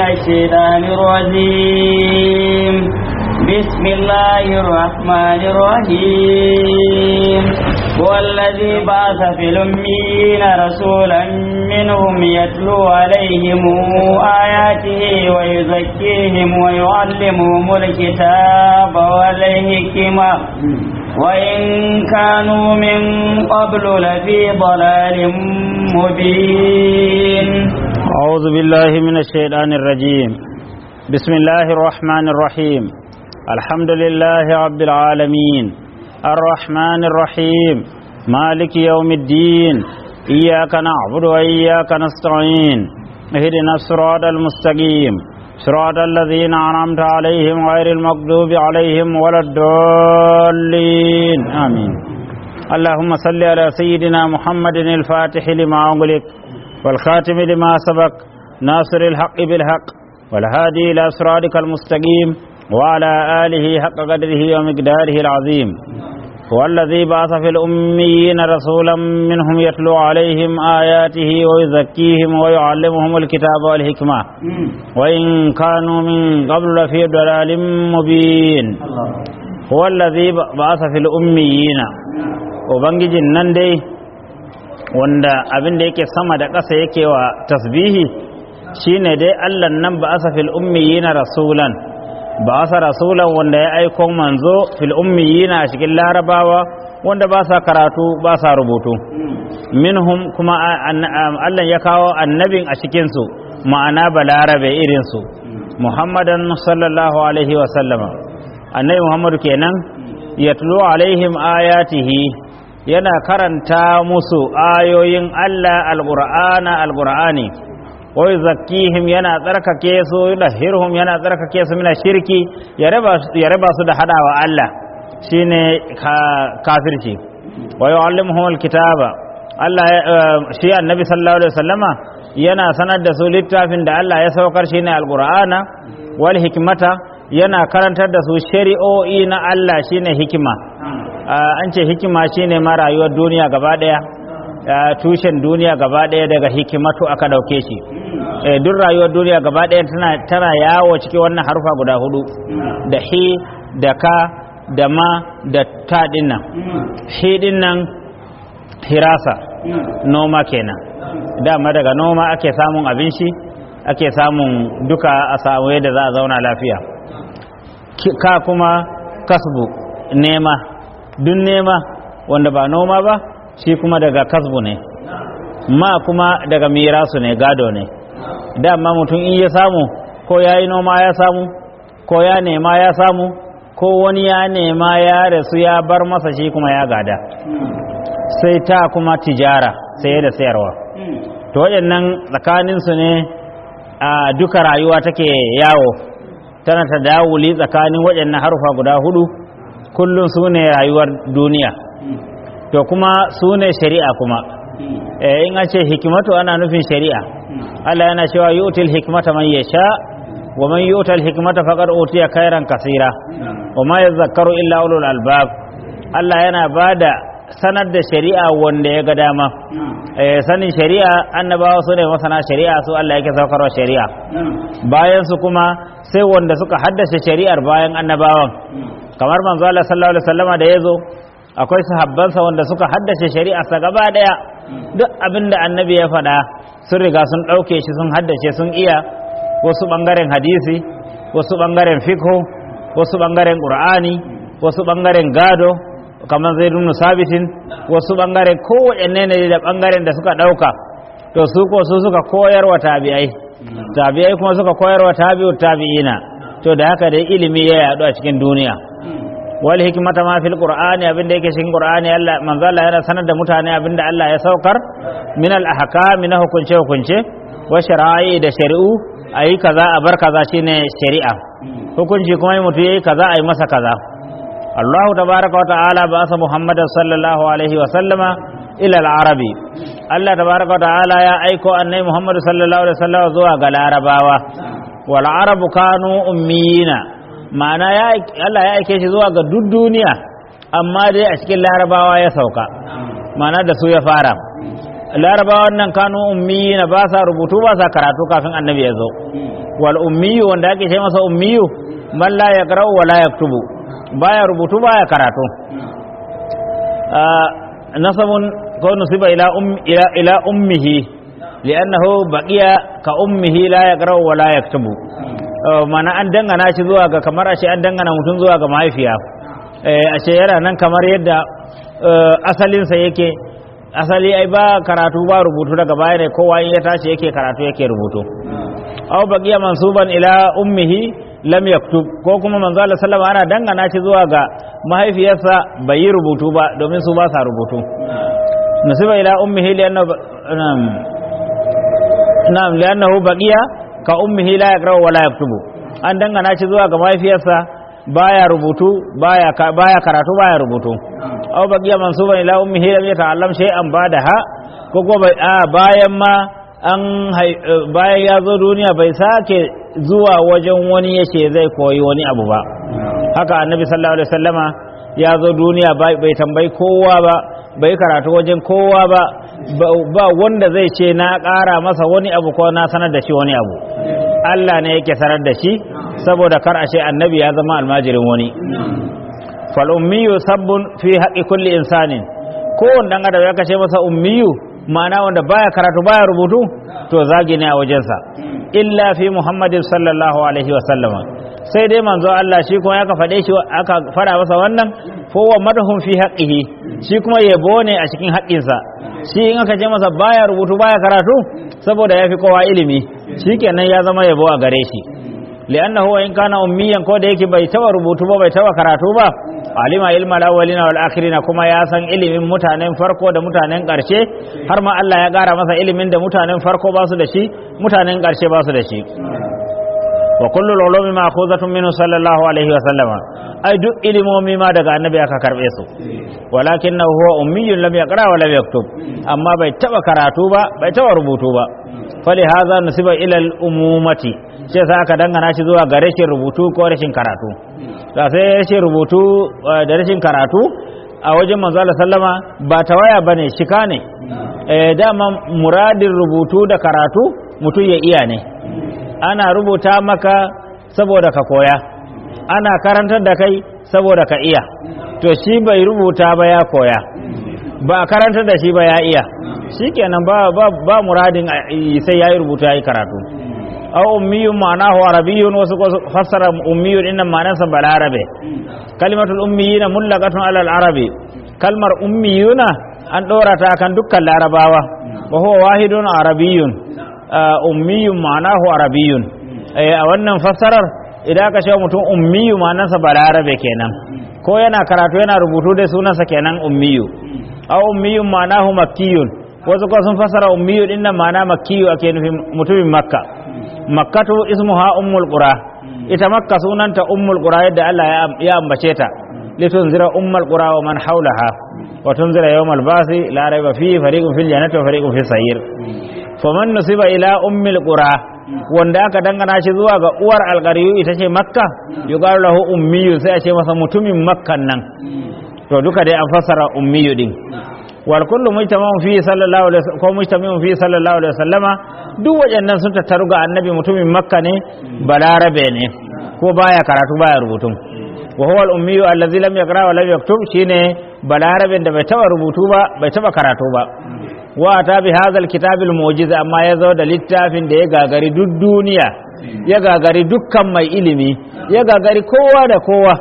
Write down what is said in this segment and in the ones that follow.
الشيطان الرجيم بسم الله الرحمن الرحيم هو الذي بعث في الأميين رسولا منهم يتلو عليهم آياته ويزكيهم ويعلمهم الكتاب والحكمة وإن كانوا من قبل لفي ضلال مبين أعوذ بالله من الشيطان الرجيم بسم الله الرحمن الرحيم الحمد لله رب العالمين الرحمن الرحيم مالك يوم الدين إياك نعبد وإياك نستعين اهدنا الصراط المستقيم صراط الذين أنعمت عليهم غير المغضوب عليهم ولا الضالين آمين اللهم صل على سيدنا محمد الفاتح لما أغلق والخاتم لما سبق ناصر الحق بالحق والهادي إلى صراطك المستقيم وعلى آله حق قدره ومقداره العظيم هو الذي بعث في الأميين رسولا منهم يتلو عليهم آياته ويزكيهم ويعلمهم الكتاب والحكمة وإن كانوا من قبل لفي ضلال مبين هو الذي بعث في الأميين وبنجي النندي wanda abin da yake sama da ƙasa yake wa tasbihi shine dai Allah nan ba asa fil ummiyina rasulan ba asa rasulan wanda ya aiko manzo fil ummiyina a cikin larabawa wanda ba sa karatu ba sa rubutu minhum kuma Allah ya kawo annabin a cikin su ma'ana balarabe irin su muhammadan sallallahu alaihi wa sallama annabi muhammadu kenan yatlu alaihim ayatihi yana karanta musu ayoyin Allah alqur'ana alqur'ani wa yuzakkihim yana tsarkake su yudahhirhum yana tsarkake su mina shirki ya raba ya raba su da hadawa Allah shine kafirci wa yu'allimuhum alkitaba Allah shi annabi sallallahu alaihi wasallama yana sanar da su littafin da Allah ya saukar shine alqur'ana wal hikmata yana karantar da su shari'o'i na Allah shine hikima an ce hikima shine ma rayuwar duniya gaba daya tushen duniya gaba daya daga hikimatu aka dauke shi duk rayuwar duniya gaba daya tana tana yawo cikin wannan harufa guda hudu da hi da ka da ma da ta dinnan hi dinnan hirasa noma kenan dama daga noma ake samun abinci ake samun duka a samu yadda za a zauna lafiya ka kuma kasbu nema duk nema wanda ba noma ba shi kuma daga kasbu ne ma kuma daga mirasu ne gado ne dama mutum in ya samu ko ya yi noma ya samu ko ya nema ya samu ko wani ya nema ya rasu ya bar masa shi kuma ya gada sai ta kuma tijara saye da sayarwa to waɗannan tsakaninsu ne a duka rayuwa take yawo tana ta dawuli tsakanin waɗannan harufa guda hudu kullum su ne rayuwar duniya to kuma su ne shari'a kuma in an ce hikimatu ana nufin shari'a Allah yana cewa yu'til hikmata man yasha wa man yu'tal hikmata faqad utiya khairan kasira wa ma yadhakkaru illa ulul albab Allah yana bada sanar da shari'a wanda ya ga dama sanin shari'a annabawa su ne masana shari'a su Allah yake saukarwa shari'a bayan su kuma sai wanda suka haddace shari'ar bayan annabawan kamar manzo Allah sallallahu alaihi wasallama da yazo akwai sahabbansa wanda suka haddace shari'a sa gaba daya duk abinda annabi ya faɗa sun riga sun ɗauke shi sun haddace sun iya wasu ɓangaren hadisi wasu ɓangaren fikho wasu ɓangaren ƙur'ani wasu ɓangaren gado kamar zai nuna sabitin wasu ɓangaren kowaɗanne ne da ɓangaren da suka ɗauka to su ko su suka koyarwa tabi'ai tabi'ai kuma suka koyarwa tabi'ut tabi'ina to da haka dai ilimi ya yaɗu a cikin duniya wal hikmata ma fil qur'ani abinda yake cikin qur'ani Allah manzo Allah yana sanar da mutane abinda Allah ya saukar min al ahkam na hukunce hukunce wa shara'i da shari'u ayi kaza a bar kaza shine shari'a hukunci kuma mutum yayi kaza ayi masa kaza Allah tabaraka wa ta'ala ba sa Muhammad sallallahu alaihi wa sallama ila al arabi Allah tabaraka wa ta'ala ya aiko annabi Muhammad sallallahu alaihi wa sallama zuwa ga larabawa wal arabu kanu ummiyina ma'ana Allah ya aike shi zuwa ga duk duniya amma dai a cikin larabawa ya sauka ma'ana da su ya fara larabawan nan kanu ummi na ba sa rubutu ba sa karatu kafin annabi ya zo wal ummiyu wanda ake ce masa ummiyu man la yaqra wa la yaktubu baya rubutu baya karatu nasabun ko nusiba ila um ila ila ummihi li'annahu baqiya ka ummihi la yaqra wa la yaktubu mana an dangana shi zuwa ga kamar ashe an dangana mutum zuwa ga mahaifiya ashe yana nan kamar yadda asalinsa yake asali ai ba karatu ba rubutu daga baya ne kowa in ya tashi yake karatu yake rubutu aw baqiya mansuban ila ummihi lam yaktub ko kuma manzo Allah sallama ana dangana shi zuwa ga mahaifiyarsa bai yi rubutu ba domin su ba sa rubutu nusiba ila ummihi li'annahu na'am li'annahu baqiya ka ummihi la yaqra wa la yaktubu an dangana shi zuwa ga mahaifiyarsa baya rubutu baya baya karatu baya rubutu aw baqiya mansuban ila ummihi lam yata'allam shay'an ba'daha ko ko bayan ma an bayan ya zo duniya bai sake zuwa wajen wani yace zai koyi wani abu ba haka annabi sallallahu alaihi wasallama ya zo duniya bai tambayi kowa ba bai karatu wajen kowa ba ba wanda zai ce na ƙara masa wani abu ko na sanar da shi wani abu Allah ne yake sanar da shi saboda kar a ce annabi ya zama almajirin wani fal ummiyu sabbun fi haqqi kulli insanin ko dan adam ya kace masa ummiyu ma'ana wanda baya karatu baya rubutu to zagi ne a wajensa illa fi muhammadin sallallahu alaihi wa sallama sai dai manzo Allah shi kuma ya ka faɗe shi aka fara masa wannan fowa madahun fi haqqihi shi kuma yabo ne a cikin haƙƙinsa shi in aka ce masa baya rubutu baya karatu saboda ya fi kowa ilimi shikenan ya zama yabo a gare shi li'annahu in kana ummiyan ko da yake bai taba rubutu ba bai taba karatu ba alima ilma al-awwalina wal akhirina kuma ya san ilimin mutanen farko da mutanen ƙarshe har ma Allah ya gara masa ilimin da mutanen farko ba su da shi mutanen ƙarshe ba su da shi wa kullu ulumi ma'khuzatun minhu sallallahu alaihi wa sallama ai duk ilimomi ma daga annabi aka karbe su walakin huwa ummiyyun lam yaqra wa lam yaktub amma bai taba karatu ba bai taba rubutu ba fali hadha nusiba ila al umumati sai sa aka dangana shi zuwa ga rashin rubutu ko rashin karatu da sai rashin rubutu da rashin karatu a wajen manzo Allah sallama ba tawaya bane shika ne eh dama muradin rubutu da karatu mutum ya iya ne ana rubuta maka saboda ka koya ana karantar da kai saboda ka iya to shi bai rubuta ba ya koya ba karantar da shi ba ya iya shikenan ba ba, ba muradin sai yayi rubuta yayi karatu aw ummiyun ma'anahu arabiyyun wasu fassara ummiyun innan ma'anarsa balarabe kalimatul ummiyina mullaqatun alal arabi kalmar ummiyuna an dora ta kan dukkan larabawa wa huwa wahidun arabiyyun ummiyun ma'anahu arabiyyun a wannan fassarar idan aka ce mutum ummiyu ma'anarsa balarabe kenan ko yana karatu yana rubutu da sunansa kenan ummiyu aw ummiyun ma'anahu makkiyun wasu ko sun fassara ummiyu din nan ma'ana makkiyu ake nufin mutumin makka makkatu ismuha ummul qura ita makka sunanta ummul qura yadda Allah ya ambace ta litunzira ummul qura wa man hawlaha wa tunzira yawmal basi la rayba fihi fariqun fil jannati wa fariqun fis sayir faman nusiba ila ummil qura wanda aka dangana shi zuwa ga uwar alqariyu ita ce makka yuqalu lahu ummiyu sai a ce masa mutumin makkan nan to duka dai an fassara ummiyu din wal kullu mujtama'un fi sallallahu alaihi wasallam ko mujtama'un fi sallallahu alaihi wasallama duk wajennan sun tattaru ga annabi mutumin makka ne balarabe ne ko baya karatu baya rubutu wa huwa al-ummiyu allazi lam yaqra wa lam yaktub shine balaraben da bai taba rubutu ba bai taba karatu ba wa ta bi hadha al-kitab al-mu'jiz amma ya zo da littafin da ya gagari duk duniya ya gagari dukkan mai ilimi ya gagari kowa da kowa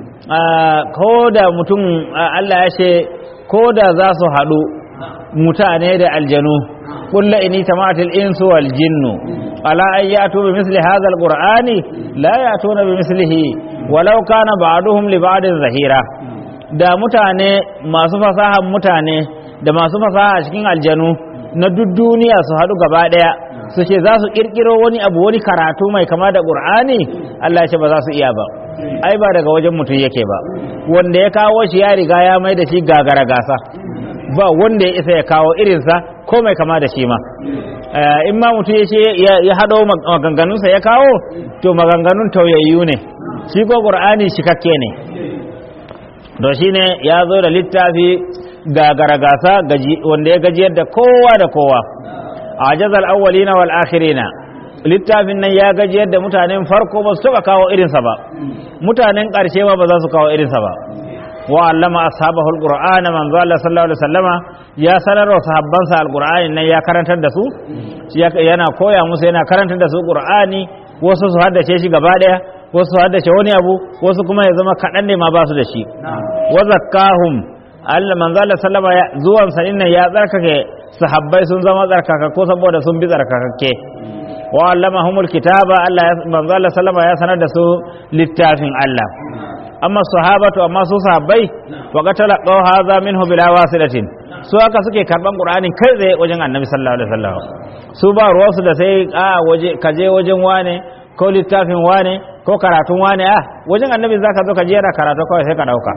ko da mutum Allah ya ce ko da za su haɗu mutane da aljanu kulla ini tamatil insu wal jinnu ala an yatu bi misli hadha alqur'ani la yatuna bi mislihi walau kana ba'duhum li ba'din zahira da mutane masu fasahan mutane da masu fasaha cikin aljanu na duk duniya su haɗu gaba ɗaya su ce za su ƙirƙiro wani abu wani karatu mai kama da ƙur'ani Allah ya ce ba za su iya ba ai ba daga wajen mutum yake ba wanda ya kawo shi ya riga ya mai da shi gagara gasa ba wanda ya isa ya kawo irinsa ko mai kama da shi ma in ma mutum ya ce ya haɗo maganganunsa ya kawo to maganganun tauyayyu ne shi ko ƙur'ani shikakke ne to shine ya zo da littafi gagara gasa wanda ya gajiyar da kowa da kowa ajazal awwalina wal akhirina littafin nan ya gajiyar da mutanen farko ba su taba kawo irinsa ba mutanen ƙarshe ma ba za su kawo irinsa ba wa allama ashabahu alqur'ana manzo Allah sallallahu alaihi wasallama ya sanar wa sahabbansa alqur'ani nan ya karantar da su yana koya musu yana karantar da su qur'ani wasu su haddace shi gaba daya wasu su haddace wani abu wasu kuma ya zama kaɗan ne ma ba su da shi wa zakkahum Allah manzo Allah sallama zuwan sa nan ya tsarkake sahabbai sun zama tsarkaka ko saboda sun bi tsarkakakke wa allamahumul kitaba Allah manzo Allah sallama ya sanar da su littafin Allah amma sahabatu amma su sahabbai wa qatala qaw hadha minhu bila wasilatin su haka suke karban qur'ani kai tsaye wajen annabi sallallahu alaihi wasallam su ba ruwansu da sai a waje kaje wajen wane ko littafin wane ko karatun wane a wajen annabi zaka zo ka je yana karatu kawai sai ka dauka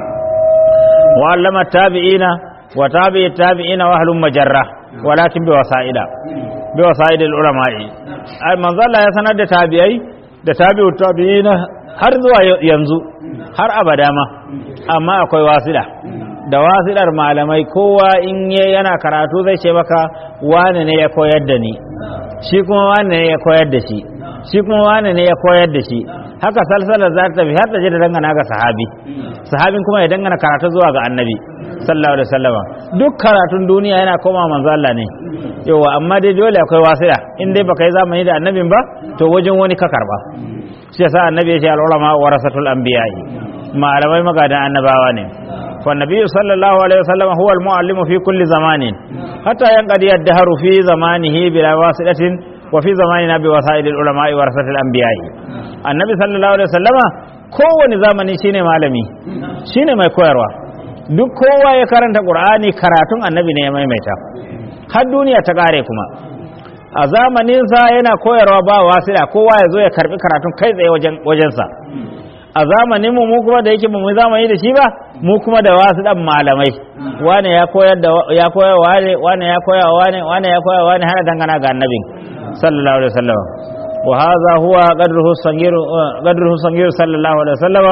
wa allama tabi'ina wa tabi'i tabi'ina wa ahlum majarra walakin bi wasa'ida bi wasa'idil ulama'i ai manzo Allah ya sanar da tabi'ai da tabi'u tabi'ina har zuwa yanzu har abada ma amma akwai wasila da wasilar malamai kowa in yana karatu zai ce maka wane ne ya koyar da ni shi kuma wane ne ya koyar da shi shi kuma wane ne ya koyar da shi haka salsalar za ta tafi har ta je da dangana ga sahabi sahabin kuma ya dangana karatu zuwa ga annabi sallallahu alaihi wasallam duk karatun duniya yana koma manzo Allah ne yawa amma dai dole akwai wasila in dai baka yi zamani da annabin ba to wajen wani ka karba shi yasa annabi ya ce al-ulama warasatul anbiya'i malamai magadan annabawa ne fa nabiyyu sallallahu alaihi wasallam huwa al-muallimu fi kulli zamanin hatta yanqadi ad-dahru fi zamanihi bila wasilatin wa fi zamanina bi wasailil ulama'i warasatul anbiya'i annabi sallallahu alaihi wasallama kowane zamani shine malami shine mai koyarwa duk kowa ya karanta qur'ani karatun annabi ne ya maimaita har duniya ta kare kuma a zamaninsa yana koyarwa ba wasila kowa ya zo ya karbi karatun kai tsaye wajensa a zamanin mu kuma da yake mu zamani da shi ba mu kuma da wasu dan malamai wane ya koyar da ya koyar wane wane ya koyar wane wane ya koyar wane har dangana ga annabin sallallahu alaihi wasallam wa hadha huwa qadruhu sangir qadruhu sangir sallallahu alaihi wasallam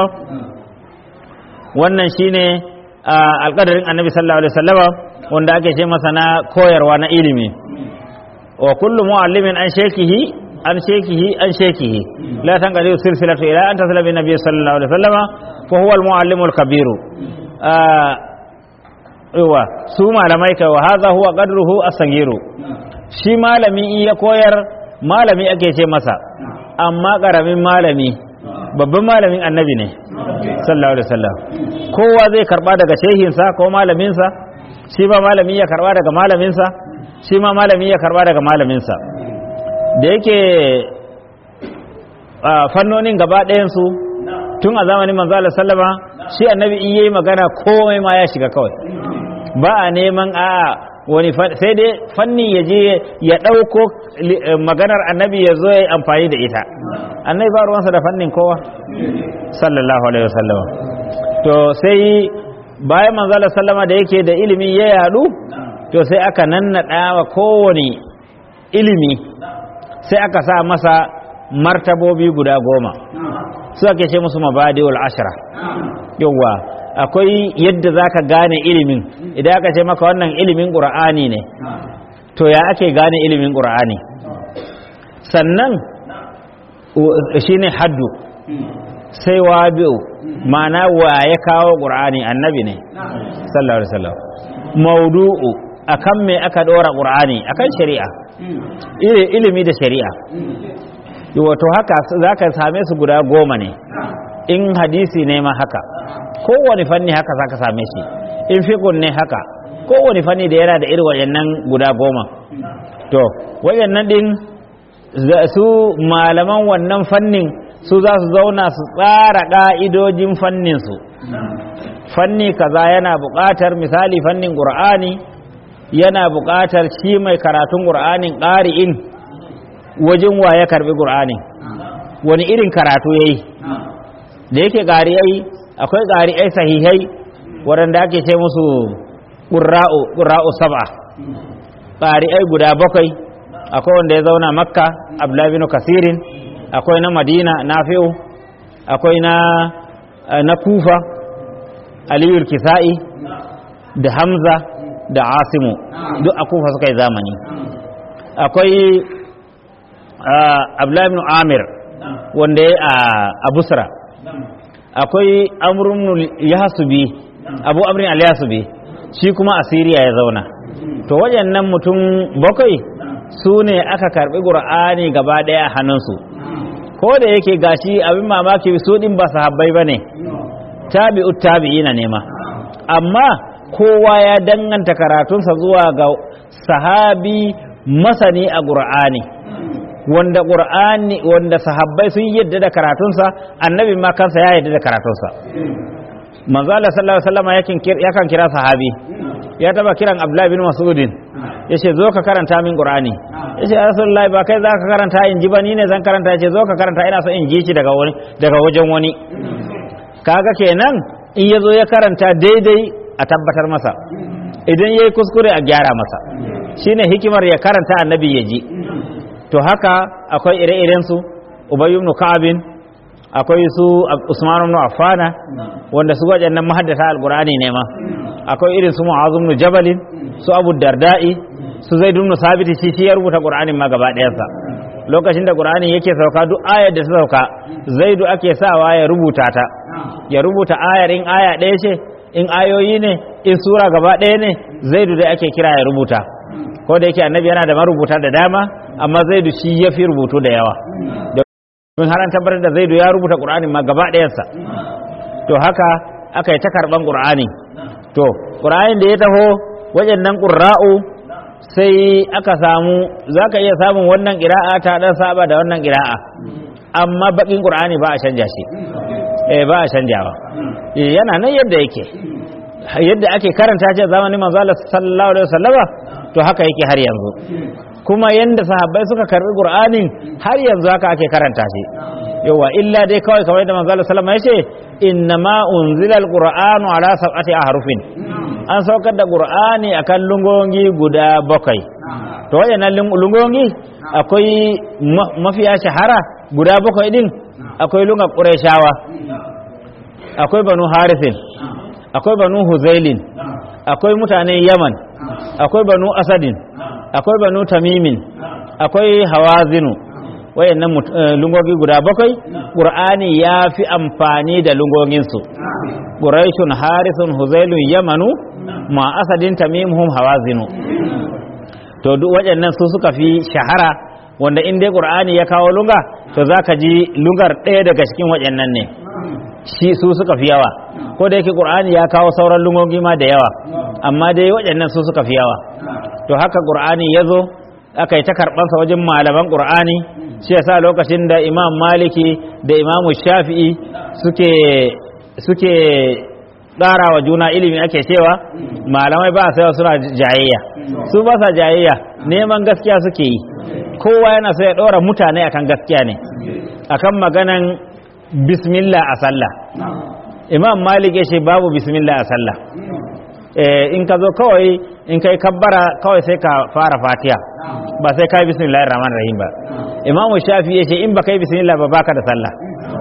wannan shine alƙadarin annabi sallallahu alaihi wasallam wanda ake ce masa na koyarwa na ilimi wa kullu muallimin an shekihi an shekihi an shekihi la tanqadi silsilatu ila an tasla bi nabiy sallallahu alaihi wasallam fa huwa al muallimu al kabiru yawa su malamai kai wa hadha huwa qadruhu as-saghiru shi malami in ya koyar malami ake ce masa amma karamin malami babban malamin annabi ne sallallahu alaihi wasallam kowa zai karba daga shehinsa ko malaminsa shi ba malami ya karba daga malaminsa shi ma malami ya karba daga malaminsa da yake fannonin gaba ɗayansu tun a zamanin manzala sallama shi annabi in yayi magana komai ma ya shiga kawai ba a neman a wani sai dai fanni ya je ya ɗauko maganar annabi ya zo ya yi amfani da ita annabi ba ruwansa da fannin kowa sallallahu alaihi wasallam to sai bayan manzala sallama da yake da ilimi ya yadu to sai aka nannaɗa wa kowane ilimi sai aka sa masa martabobi guda goma su ake ce musu mabadiul ashra yawwa akwai yadda zaka gane ilimin idan aka ce maka wannan ilimin qur'ani ne to ya ake gane ilimin qur'ani sannan shine haddu sai wabi'u ma'ana wa ya kawo qur'ani annabi ne sallallahu alaihi wasallam maudu'u akan me aka dora qur'ani akan shari'a ilimi da shari'a wato haka zaka same su guda goma ne in hadisi ne ma haka kowane fanni haka zaka same shi in fiqh ne haka kowane fanni da yana da irin wayannan guda goma to wayannan din su malaman wannan fannin su za su zauna su tsara ƙa'idojin fanninsu fanni kaza yana buƙatar misali fannin ƙur'ani yana buƙatar shi mai karatun ƙur'anin ƙari'in wajen wa ya karɓi ƙur'anin wani irin karatu ya yi da yake ƙari'ai akwai ƙari'ai sahihai waɗanda ake ce musu ƙura'u saba ƙari'ai guda bakwai akwai wanda ya zauna makka abdullahi bin kasirin akwai na madina nafi'u akwai na na kufa aliyul kisa'i da hamza da asimu duk a kufa suka yi zamani akwai abdullahi ibn amir wanda ya a busra akwai amrun yasubi abu amrin al-yasubi shi kuma a siriya ya zauna to waɗannan mutum bakwai su ne aka karɓi ƙur'ani gaba ɗaya a hannunsu ko da yake gashi abin mamaki su ɗin ba sahabbai ba ne tabi'ut tabi'ina ne ma amma kowa ya danganta karatunsa zuwa ga sahabi masani a ƙur'ani wanda ƙur'ani wanda sahabbai sun yadda da karatunsa annabi ma kansa ya yadda da karatunsa manzo Allah sallallahu alaihi wasallam yakan kira sahabi ya taba kiran Abdullah bin Mas'udin yace zo ka karanta min Qur'ani yace ya Rasulullah ba kai za ka karanta in ji ba ni ne zan karanta yace zo ka karanta ina so in ji shi daga wani daga wajen wani kaga kenan in yazo ya karanta daidai a tabbatar masa idan yayi kuskure a gyara masa shine hikimar ya karanta annabi ya ji to haka akwai ire-iren su Ubay ibn Ka'ab akwai su Usman ibn Affana wanda su waɗannan mahaddata alqur'ani ne ma akwai irin su Mu'adh ibn Jabal su Abu Darda'i su Zaid ibn Sabit shi shi ya rubuta Qur'anin ma gaba ɗayansa lokacin da Qur'ani yake sauka duk ayar da ta sauka Zaidu ake sawa ya rubuta ta ya rubuta ayar in aya ɗaya ce in ayoyi ne in sura gaba ɗaya ne Zaidu da ake kira ya rubuta ko da yake annabi yana da marubuta da dama amma Zaidu shi ya fi rubutu da yawa mun har an tabbatar da Zaidu ya rubuta Qur'anin ma gaba ɗayansa to haka aka yi ta karɓan Qur'ani to ƙura'in da ya taho wajen nan ƙura'u sai aka samu za ka iya samun wannan ƙira'a ta ɗan saba da wannan ƙira'a amma baƙin ƙura'ani ba a canja shi eh ba a canjawa yana nan yadda yake yadda ake karanta ce zamanin manzo Allah sallallahu alaihi wasallama to haka yake har yanzu kuma yanda sahabbai suka karbi qur'anin har yanzu haka ake karanta shi yawa illa dai kawai kamar yadda manzo Allah sallallahu alaihi wasallam ya ce innama unzila alqur'anu ala sab'ati ahrufin an saukar da qur'ani akan lungongi guda bakwai to wayannan lungongi akwai mafiya shahara guda bakwai din akwai lunga qurayshawa akwai banu harisin akwai banu huzailin akwai mutanen yaman akwai banu asadin akwai banu tamimin akwai hawazinu wayannan lungogi guda bakwai qur'ani ya fi amfani da lungoginsu quraishun harisun huzailun yamanu ma asadin tamimhum hawazinu to duk waɗannan su suka fi shahara wanda in dai qur'ani ya kawo lunga to zaka ji lungar ɗaya daga cikin waɗannan ne shi su suka fi yawa ko da yake qur'ani ya kawo sauran lungogi ma da yawa amma dai waɗannan su suka fi yawa to haka qur'ani ya zo aka yi ta karɓansa wajen malaman qur'ani shi yasa lokacin da imam maliki da imam shafi'i suke suke ƙara wa juna ilimi ake cewa malamai ba sai suna jayayya su ba sa jayayya neman gaskiya suke yi kowa yana so ya ɗora mutane akan gaskiya ne akan maganan bismillah a sallah imam malik ya ce babu bismillah a sallah in ka zo kawai in kai kabbara kawai sai ka fara fatiha ba sai kai bismillahir rahmanir rahim ba imam shafi ya ce in ba kai bismillah ba baka da sallah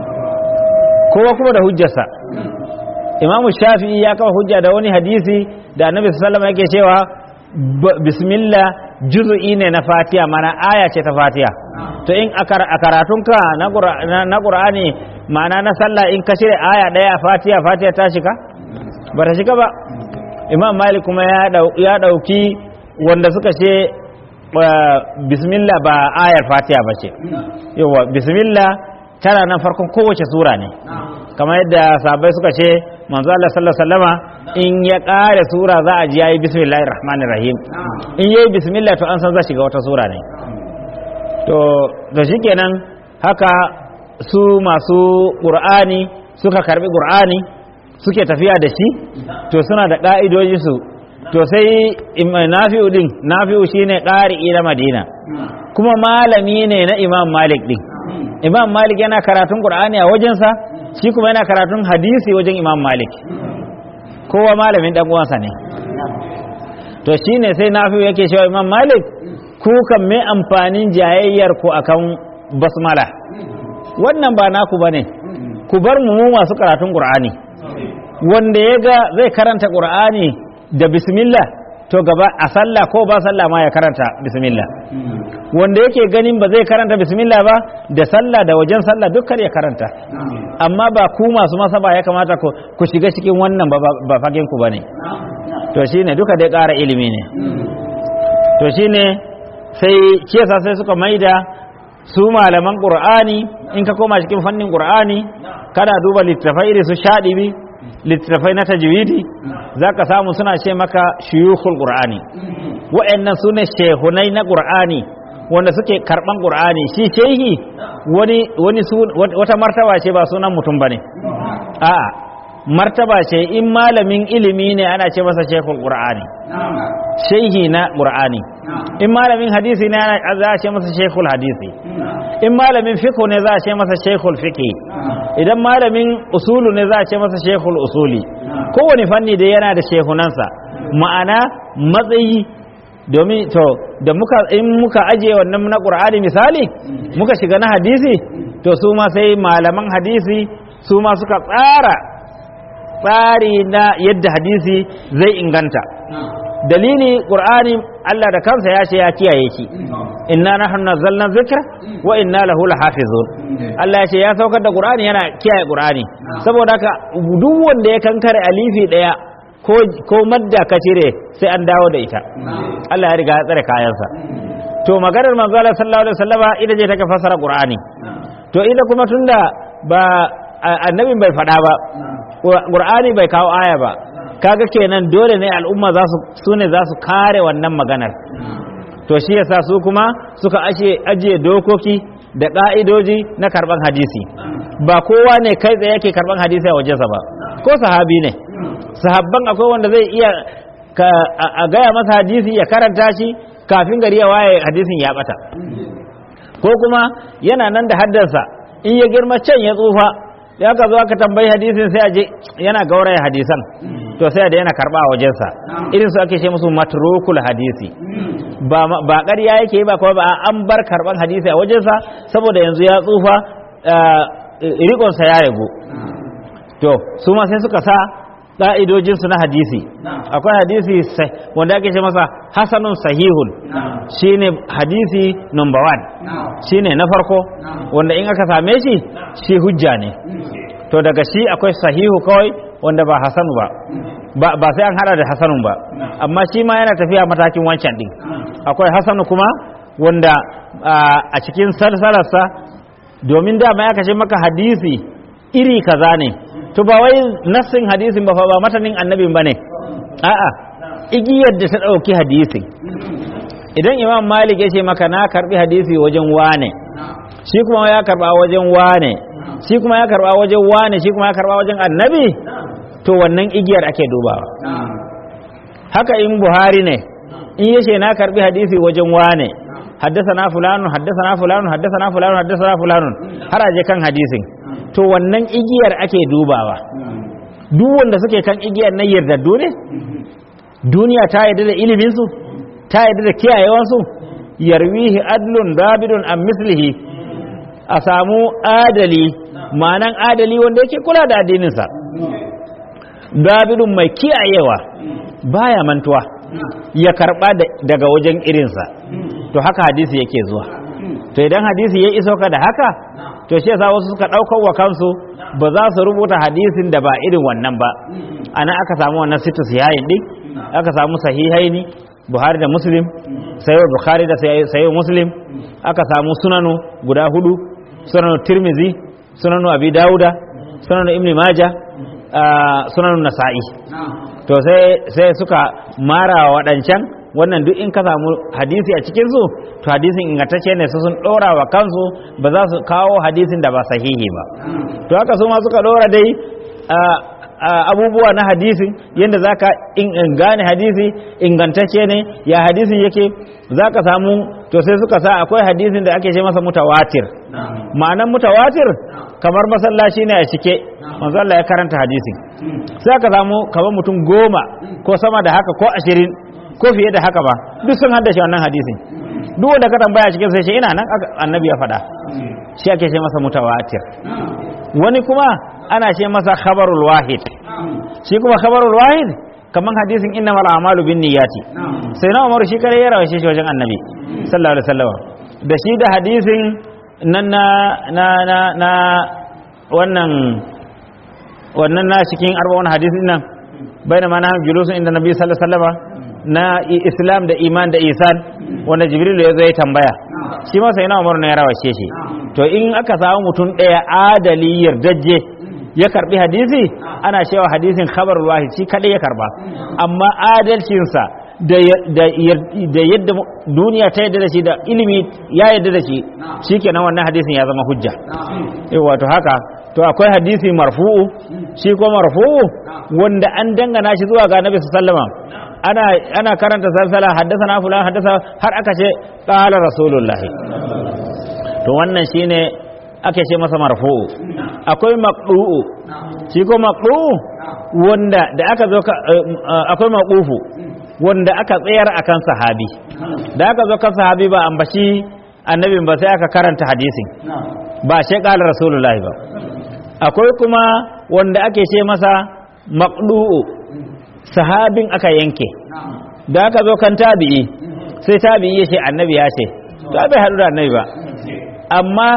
kowa kuma da hujjarsa imam shafi ya kafa hujja da wani hadisi da annabi sallallahu alaihi yake cewa bismillah juz'i ne na fatiha mana aya ce ta fatiha to in a karatunka na qur'ani ma'ana na sallah in ka cire aya daya a fatiha fatiha ta shiga ba ta shiga ba imam malik kuma ya dauki wanda suka ce bismillah ba ayar fatiha ba ce yawa bismillah tana nan farkon kowace sura ne kamar yadda sahabbai suka ce manzo Allah sallallahu alaihi wasallama in ya kare sura za a ji yayi bismillahir rahmanir rahim in yayi bismillah to an san za shiga wata sura ne to to shikenan haka su masu qur'ani suka karbi qur'ani suke tafiya da shi to suna da ka'idoji su to sai nafi'u din nafi'u shine qari'i na madina kuma malami ne na imam malik din imam malik yana karatun qur'ani a wajensa shi kuma yana karatun hadisi wajen imam malik kowa malamin dan uwansa ne to shine sai nafi'u yake cewa imam malik ku kan me amfanin jayayyar ku akan basmala wannan ba naku bane ku bar mu masu karatun qur'ani wanda ya ga zai karanta qur'ani da bismillah to gaba a sallah ko ba sallah ma ya karanta bismillah wanda yake ganin ba zai karanta bismillah ba da sallah da wajen sallah dukkan ya karanta amma ba ku masu masaba ya kamata ku ku shiga cikin wannan ba ba fagen ku bane to shine duka dai ƙara ilimi ne to shine sai kesa sai suka maida su malaman qur'ani in ka koma cikin fannin qur'ani kana duba littafai irin su shadibi littafai na tajwidi zaka samu suna ce maka shuyukhul qur'ani wa'annan sune shehunai na qur'ani wanda suke karban qur'ani shi shehi wani wani wata martaba ce ba sunan mutum bane a'a martaba ce in malamin ilimi ne ana ce masa shekul qur'ani shehi na qur'ani in malamin hadisi ne za a ce masa shekul hadisi in malamin fiqh ne za a ce masa shekul fiqh idan malamin usulu ne za a ce masa shekul usuli kowane fanni da yana da shehunansa ma'ana matsayi domin to da muka in muka ajiye wannan na qur'ani misali muka shiga na hadisi to su ma sai malaman hadisi su ma suka tsara tsari na yadda hadisi zai inganta dalili qur'ani Allah da kansa ya ce ya kiyaye shi inna nahnu nazzalna dhikra wa inna lahu lahafizun Allah ya ce ya saukar da qur'ani yana kiyaye qur'ani saboda haka duk wanda ya kankare alifi daya ko ko madda ka cire sai an dawo da ita Allah ya riga ya tsare kayansa to maganar manzo Allah sallallahu alaihi wasallama ita ce take fassara qur'ani to ita kuma tunda ba annabin bai faɗa ba ƙur'ani bai kawo aya ba kaga kenan dole ne al'umma za su ne za su kare wannan maganar to shi yasa su kuma suka ajiye dokoki da ƙa'idoji na karɓan hadisi ba kowa ne kai tsaye yake karɓan hadisi a wajensa ba ko sahabi ne sahabban akwai wanda zai iya a gaya masa hadisi ya karanta shi kafin gari ya waye hadisin ya bata ko kuma yana nan da haddarsa in ya girma can ya tsufa ya ka zo aka tambayi hadisin sai a je yana gauraya hadisan to sai da yana karba a wajensa irin su ake ce musu matrukul hadisi ba ba ƙarya yake ba kuma ba an bar karban hadisi a wajensa saboda yanzu ya tsufa riƙonsa ya ragu to su ma sai suka sa ƙa'idojinsu na hadisi akwai hadisi wanda ake ce masa hasanun sahihun shine hadisi number one shine na farko wanda in aka same shi shi hujja ne to daga shi akwai sahihu kawai wanda ba hasanu ba ba sai an hada da hasanun ba amma shi ma yana tafiya matakin wancan din akwai hasanu kuma wanda a cikin salsalarsa domin dama ya kashe maka hadisi iri kaza ne to ba wai nassin hadisin ba fa ba matanin annabin bane a'a igiyar da ta dauki hadisin idan imam malik ya ce maka na karbi hadisi wajen wane shi kuma ya karba wajen wane shi kuma ya karba wajen wane shi kuma ya karba wajen annabi to wannan igiyar ake dubawa haka in buhari ne in yace na karbi hadisi wajen wane haddasa fulanun haddasa fulanun haddasa fulanun haddasa fulanun har aje kan hadisin to wannan igiyar ake dubawa duk wanda suke kan igiyar na yardaddu ne duniya ta yarda da iliminsu ta yarda da kiyayewansu yarwihi adlun dabidun an mislihi a samu adali ma'anan adali wanda yake kula da addininsa dabidun mai kiyayewa baya mantuwa ya karba daga wajen irinsa to haka hadisi yake zuwa to idan hadisi ya iso ka da haka to shi yasa wasu suka ɗaukar wa kansu ba za su rubuta hadisin da ba irin wannan ba ana aka samu wannan situs yayin din aka samu sahihaini buhari da muslim sayo bukhari da sayo muslim aka samu sunanu guda hudu sunanu tirmizi sunanu abi dauda sunanu ibn maja sunanu nasa'i to sai suka mara waɗancan wannan duk in ka samu hadisi a cikin su to hadisin ingantacce ne su sun dora wa kansu ba za su kawo hadisin da ba sahihi ba to haka su ma suka dora dai abubuwa na hadisin yadda za ka gane hadisi ingantacce ne ya hadisin yake za ka samu to sai suka sa akwai hadisin da ake ce masa mutawatir ma'anan mutawatir kamar masallaci ne a cike manzo Allah ya karanta hadisin sai ka samu kamar mutum goma ko sama da haka ko ashirin ko fiye da haka ba duk sun haddace wannan hadisin duk wanda ka tambaya cikin sai ce ina nan annabi ya faɗa shi ake ce masa mutawatir wani kuma ana ce masa khabarul wahid shi kuma khabarul wahid kaman hadisin innamal a'malu binniyati sai na Umar shi kare ya rawaye shi wajen Annabi sallallahu alaihi wasallam da shi da hadisin nan na na na, na wannan wannan na cikin arba'un hadisin nan bainama na julusun inda Nabi sallallahu alaihi wasallam na Islam da iman da isan wanda Jibril ya zo ya tambaya shi ma sai na Umar ne ya rawaye shi to in aka samu mutum ɗaya adali yardajje ya karbi hadisi ana cewa hadisin khabarul wahid shi kadai ya karba amma adalcinsa da yadda duniya ta yadda da shi da ilimi ya yadda da shi shikenan wannan hadisin ya zama hujja wato haka to akwai hadisi marfu'u shi ko marfu'u wanda an dangana shi zuwa ga Nabi sallama ana ana karanta salsala haddasa fulan haddasa har aka ce qala rasulullahi to wannan shine ake ce masa marfu'u akwai maqdu'u shi ko maqdu'u wanda da aka zo akwai maqufu wanda aka tsayar akan sahabi da aka zo kan sahabi ba ambaci annabin ba sai aka karanta hadisin ba sai qala rasulullahi ba akwai kuma wanda ake ce masa maqdu'u sahabin aka yanke da aka zo kan tabi'i sai tabi'i ya ce annabi ya ce to bai haɗu da annabi ba amma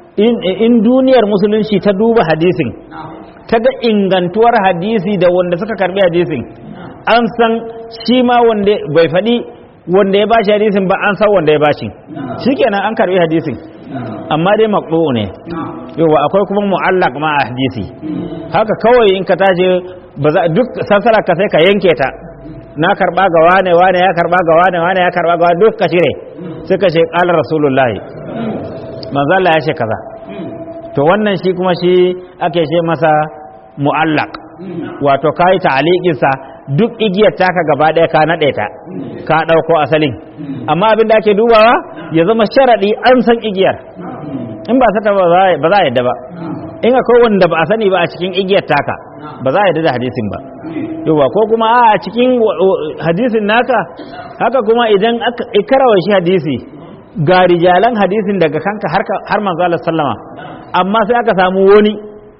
in duniyar musulunci ta duba hadisin ta ga ingantuwar hadisi da wanda suka karbi hadisin an san shi ma wanda bai faɗi wanda ya bashi hadisin ba an san wanda ya bashi shikenan an karbi hadisin amma dai maqdu ne yawa akwai kuma mu'allaq ma a hadisi haka kawai in ka tashi ba za duk sansara ka sai ka yanke ta na karba ga wane wane ya karba ga wane wane ya karba ga wane duk ka cire sai ka ce qala rasulullahi manzo Allah ya ce kaza to wannan shi kuma shi ake ce masa mu'allaq wato kai ta'liqin sa duk igiyar taka gaba ɗaya ka naɗe ta ka ɗauko asalin amma abin da ake dubawa ya zama sharaɗi an san igiyar in ba sata ba za a yadda ba in akwai wanda ba a sani ba a cikin igiyar taka ba za a yadda da hadisin ba yawa ko kuma a cikin hadisin naka haka kuma idan ikarawa shi hadisi ga rijalan hadisin daga kanka har manzo Allah sallama amma sai aka samu wani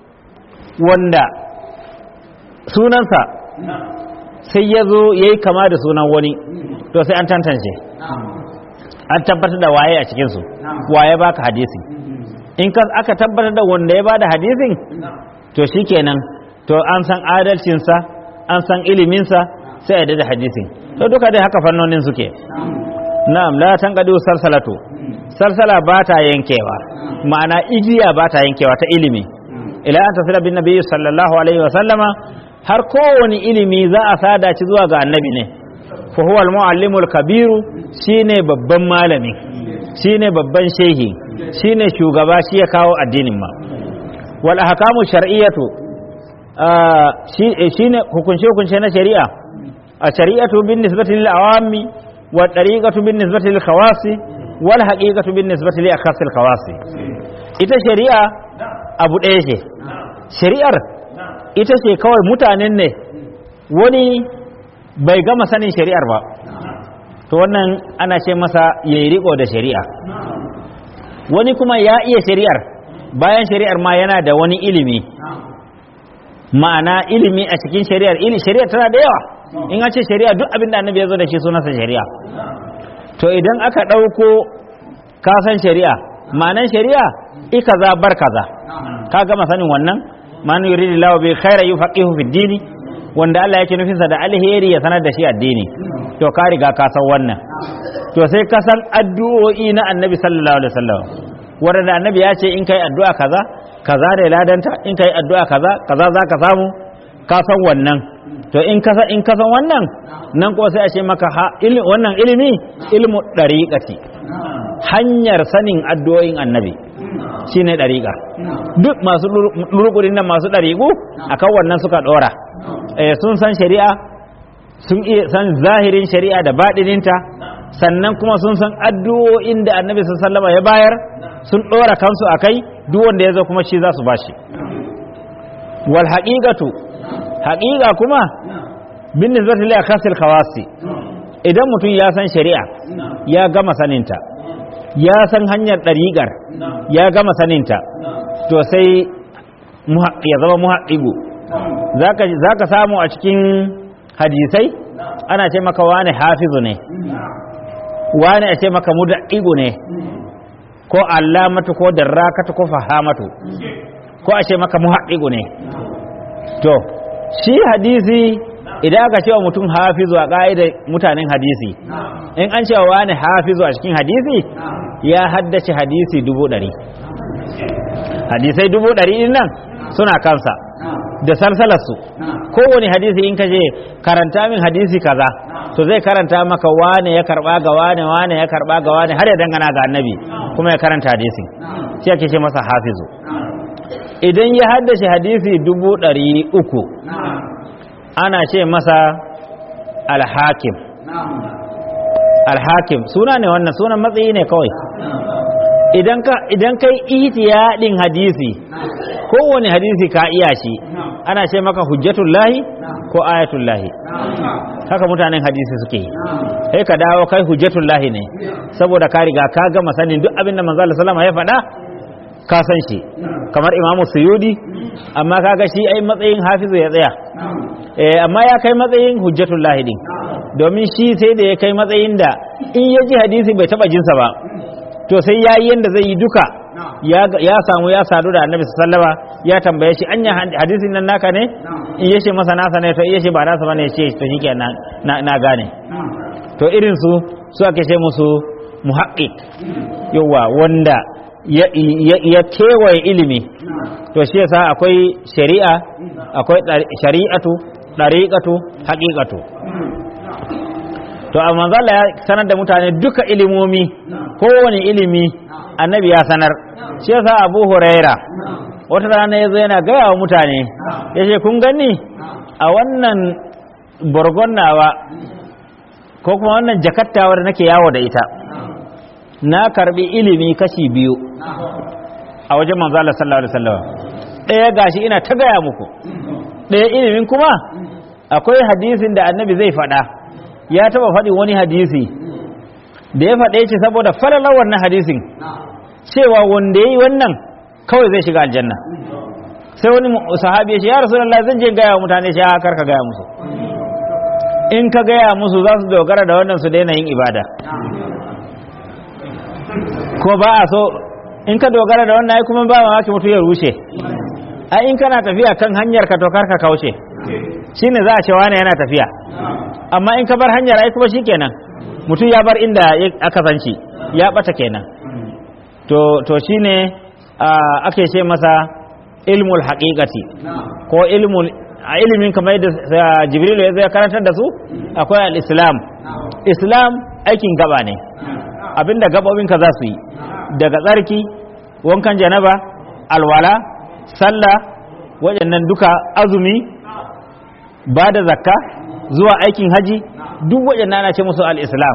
wanda sunansa sai ya zo ya yi kama da sunan wani to sai an tantance an tabbatar da waye a cikinsu waye baka hadisi in aka tabbatar da wanda ya bada hadisin to shikenan to an san adalcinsa an san iliminsa sai a da hadisin to duka dai haka fannonin suke na'am la tanqadu salsalatu salsala ba ta yankewa ma'ana igiya ba ta yankewa ta ilimi ila an tasila bin nabiyyi sallallahu alaihi wa sallama har kowane ilimi za a sada ci zuwa ga annabi ne fa huwa al-muallimul kabiru shine babban malami shine babban shehi shine shugaba shi ya kawo addinin ma wal ahkamu shar'iyyatu shine hukunce hukunce na shari'a a shari'atu bin nisbati lil awami wa tariqatu bin nisbati lil khawasi wal haqiqatu bin nisbati li akhasil khawasi ita shari'a abu ɗaya ce shari'ar ita ce kawai mutanen ne wani bai gama sanin shari'ar ba to wannan ana ce masa yayi riko da shari'a wani kuma ya iya shari'ar bayan shari'ar ma yana da wani ilimi ma'ana ilimi a cikin shari'ar ili shari'ar tana da yawa in an ce shari'a duk abin da annabi ya zo da shi sunansa shari'a to idan aka ɗauko kasan shari'a ma'anan shari'a ika za bar kaza ka gama sanin wannan man yuridu lahu bi khaira yufaqihu fi dini wanda Allah yake nufinsa da alheri ya sanar da shi addini to ka riga ka san wannan to sai ka san addu'o'i na annabi sallallahu alaihi wasallam wanda annabi ya ce in kai addu'a kaza kaza da ladanta in kai addu'a kaza kaza za ka samu ka san wannan to in ka in ka san wannan nan ko sai a ce maka wannan ilimi ilmu dariqati hanyar sanin addu'o'in annabi shine dariqa duk masu lurkurin nan masu dariqu akan wannan suka dora eh sun san shari'a sun iya san zahirin shari'a da baɗininta sannan kuma sun san addu'o'in da annabi sallallahu ya bayar sun ɗora kansu a kai duk wanda ya zo kuma shi za su bashi wal haqiqatu haqiqa kuma bin nisbati li akhasil khawasi idan mutum ya san shari'a ya gama saninta ya san hanyar ɗariƙar ya gama saninta to sai ya zama muhaɗigu za ka samu a cikin hadisai ana ce maka wane hafizu ne wane a ce maka muda'ibu ne ko allamatu ko darrakatu ko fahamatu ko a ce maka muhaddigu ne to shi hadisi idan aka cewa mutum hafizu a ƙa'idar mutanen hadisi in an cewa wani hafizu a cikin hadisi ya haddace hadisi dubu ɗari hadisai dubu ɗari ɗin nan suna kansa da salsalarsu kowane hadisi in ka je karanta min hadisi kaza to zai karanta maka wane ya karba ga wane wane ya karba ga wane har ya dangana ga annabi kuma ya karanta hadisi shi ake ce masa hafizu idan ya haddace hadisi dubu ɗari uku ana ce masa alhakim alhakim suna ne wannan sunan matsayi ne kawai idan ka idan kai ihtiyadin hadisi kowane hadisi ka iya shi ana ce maka hujjatullahi ko ayatullahi haka mutanen hadisi suke yi sai ka dawo kai hujjatullahi ne saboda ka riga ka gama sanin duk abin da manzo Allah sallama ya faɗa ka san shi kamar imamu suyudi amma kaga shi ai matsayin hafizu ya tsaya eh amma ya kai matsayin hujjatullahi din domin shi sai da ya kai matsayin da in ya ji hadisi bai taba jinsa ba to sai ya yi yanda zai yi duka ya samu ya sadu da annabi sallama ya tambaye shi anya hadisin nan naka ne in yace masa nasa ne to in yace ba nasa bane yace to shike na na gane to irin su su ake ce musu muhaqqiq yawa wanda ya kewaye ilimi to shi yasa akwai shari'a akwai shari'atu dariqatu haqiqatu to amma zalla ya sanar da mutane duka ilimomi kowane ilimi annabi ya sanar shi yasa abu huraira wata rana ya zo yana gaya wa mutane ya ce kun gani a wannan borgon nawa ko kuma wannan jakattawar nake yawo da ita na karbi ilimi kashi biyu a wajen manzo Allah sallallahu alaihi wasallam ɗaya gashi ina ta gaya muku ɗaya ilimin kuma akwai hadisin da annabi zai faɗa ya taba faɗi wani hadisi da ya faɗe shi saboda falalar wannan hadisin cewa wanda ya yi wannan kawai zai shiga aljanna sai wani sahabi ya ce ya rasulullah zan je gaya wa mutane shi kar ka gaya musu in ka gaya musu za su dogara da wannan su daina yin ibada ko ba a so in ka dogara da wannan ai kuma ba mamaki mutu ya rushe ai in kana tafiya kan hanyar ka to kar ka kauce shine za a ce wani yana tafiya amma in ka bar hanyar ai kuma shikenan mutum ya bar inda aka san shi ya bata kenan to to shine ake ce masa ilmul haqiqati ko ilmul a ilimin kamar yadda jibril ya zai karantar da su akwai al-islam islam aikin gaba ne abinda gabobinka za su yi daga tsarki wankan janaba alwala sallah waɗannan duka azumi ba da zakka zuwa aikin haji duk waɗannan ana ce musu al-islam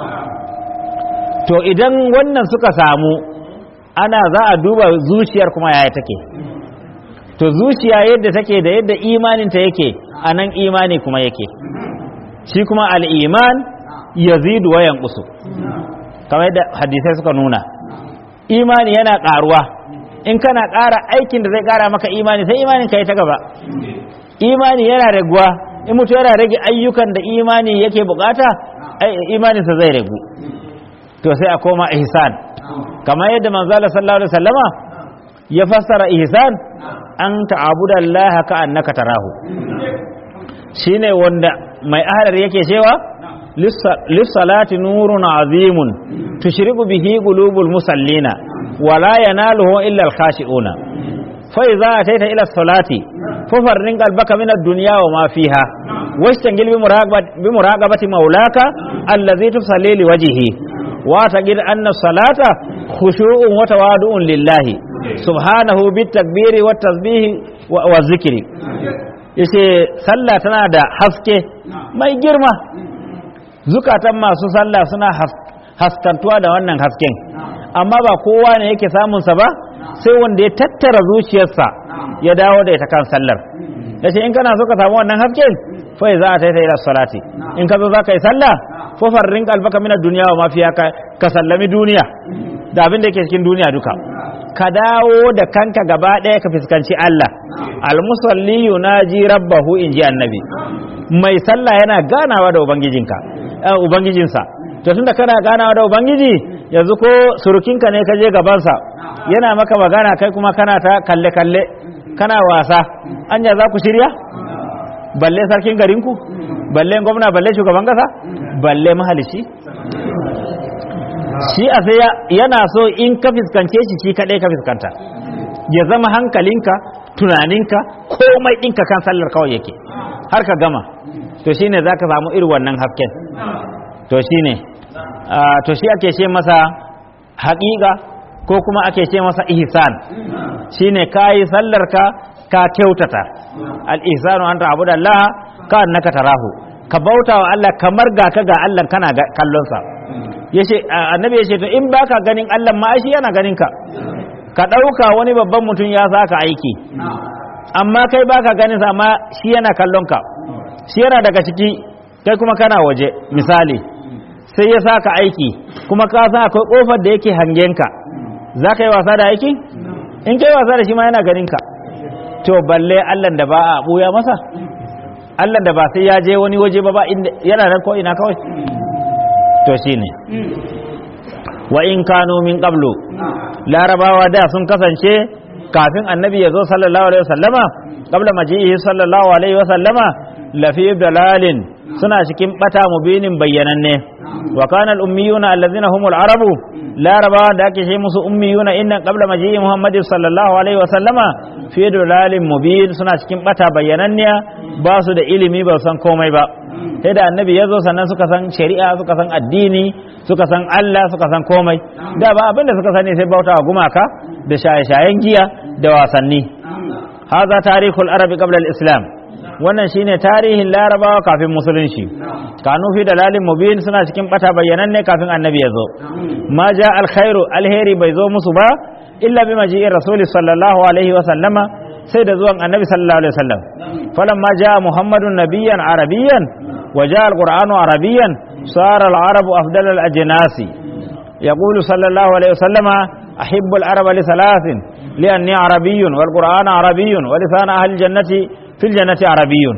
to idan wannan suka samu ana za a duba zuciyar kuma yaya take to zuciya yadda take da yadda imaninta yake a nan imani kuma yake shi kuma al'iman yazidu wa yanqusu kamar yadda hadisai suka nuna imani yana ƙaruwa in kana ƙara aikin da zai ƙara maka imani sai imanin ka yi ta gaba imani yana raguwa in mutu yana rage ayyukan da imani yake bukata imaninsa zai ragu to sai a koma ihsan kamar yadda manzala sallallahu alaihi wasallama ya fassara ihsan an ta'abuda Allah ka annaka tarahu shine wanda mai ahlar yake cewa lissalati nurun azimun tushriqu bihi qulubul musallina wala yanaluhu illa al-khashi'una fa idza ataita ila salati fafarrin qalbaka min ad-dunya wa ma fiha wastangil bi muraqabati bi muraqabati maulaka allazi tusalli li wajhihi wa taqid anna salata khushu'un wa tawadu'un lillahi subhanahu bit takbiri wat tasbihi wa zikri yace sallah tana da haske mai girma zukatan masu sallah suna haskantuwa da wannan hasken amma ba kowa ne yake samun sa ba sai wanda ya tattara zuciyarsa ya dawo da ita kan sallar yace in kana so ka samu wannan hasken fa za a taita ila salati in ka zo za ka yi sallah fa farrin qalbaka min ad-dunya wa ma fiha ka sallami duniya da abin da yake cikin duniya duka ka dawo da kanka gaba ɗaya ka fuskanci Allah almusalli yunaji rabbahu in ji annabi mai sallah yana ganawa da ubangijinka eh, ubangijinsa to tunda kana ganawa da ubangiji yanzu ko surukinka ne ka je gabansa yana maka magana kai kuma kana ta kalle kalle kana wasa anya za ku shirya balle sarkin garinku balle gwamna balle shugaban kasa balle mahalici shi a sai ya- yana so in ka fiskance shi shi kaɗai ka fiskanta ya zama hankalinka tunaninka komai ɗinka kan sallar kawai yake har ka gama to shine za ka samu irin wannan hasken to shine ah, to shi ake ce masa haƙiƙa ko kuma ake ce masa ihsan shine ka yi sallarka ka kyautata al-ihsanu an ta'budu Allah ka annaka tarahu ka bauta wa Allah kamar ga ka ga Allah kana ga- kallonsa yace a- annabi yace to in baka ganin Allah ma ai shi yana ganin ka ka ɗauka wani babban mutum ya saka aiki amma kai baka ganin sa amma shi yana kallon ka shi yana daga ciki kai kuma kana waje misali sai ya saka aiki kuma ka san akwai kofar da yake hangen ka za ka yi wasa da aiki in kai wasa da shi ma yana ganin ka to balle Allah da ba a buya masa Allah da ba sai ya je wani waje ba ba inda yana nan ko ina kawai to shine wa in kanu min qablu larabawa da sun kasance kafin annabi ya zo sallallahu alaihi wasallama qabla maji'ihi sallallahu alaihi wasallama lafi dalalin suna cikin bata mubinin bayyananne wa kana al ummiyuna allazina humul arabu larabawa da ake ce musu ummiyuna innan qabla maji'i muhammadin sallallahu alaihi wasallama fi dalalin mubin suna cikin bata bayyananniya ba su da ilimi ba su san komai ba sai da annabi ya zo sannan suka san shari'a suka san addini suka san Allah suka san komai da ba abinda suka sani sai bauta wa gumaka da shaye-shayen giya da wasanni haza tarihul arabi qabla al-islam wannan shine tarihin larabawa kafin musulunci kanu fi dalalin mubin suna cikin bata bayyananne kafin annabi ya zo ma ja alkhairu alheri bai zo musu ba illa bi maji'ir rasul sallallahu alaihi wa sallama sai da zuwan annabi sallallahu alaihi wasallam falamma jaa muhammadun nabiyyan arabiyyan wa jaa alqur'anu arabiyyan sara alarabu afdal alajnasi yaqulu sallallahu alaihi wasallama ahibbu alaraba li thalathin lianni arabiyyun walqur'anu arabiyyun wa lisan ahli aljannati fil jannati arabiyyun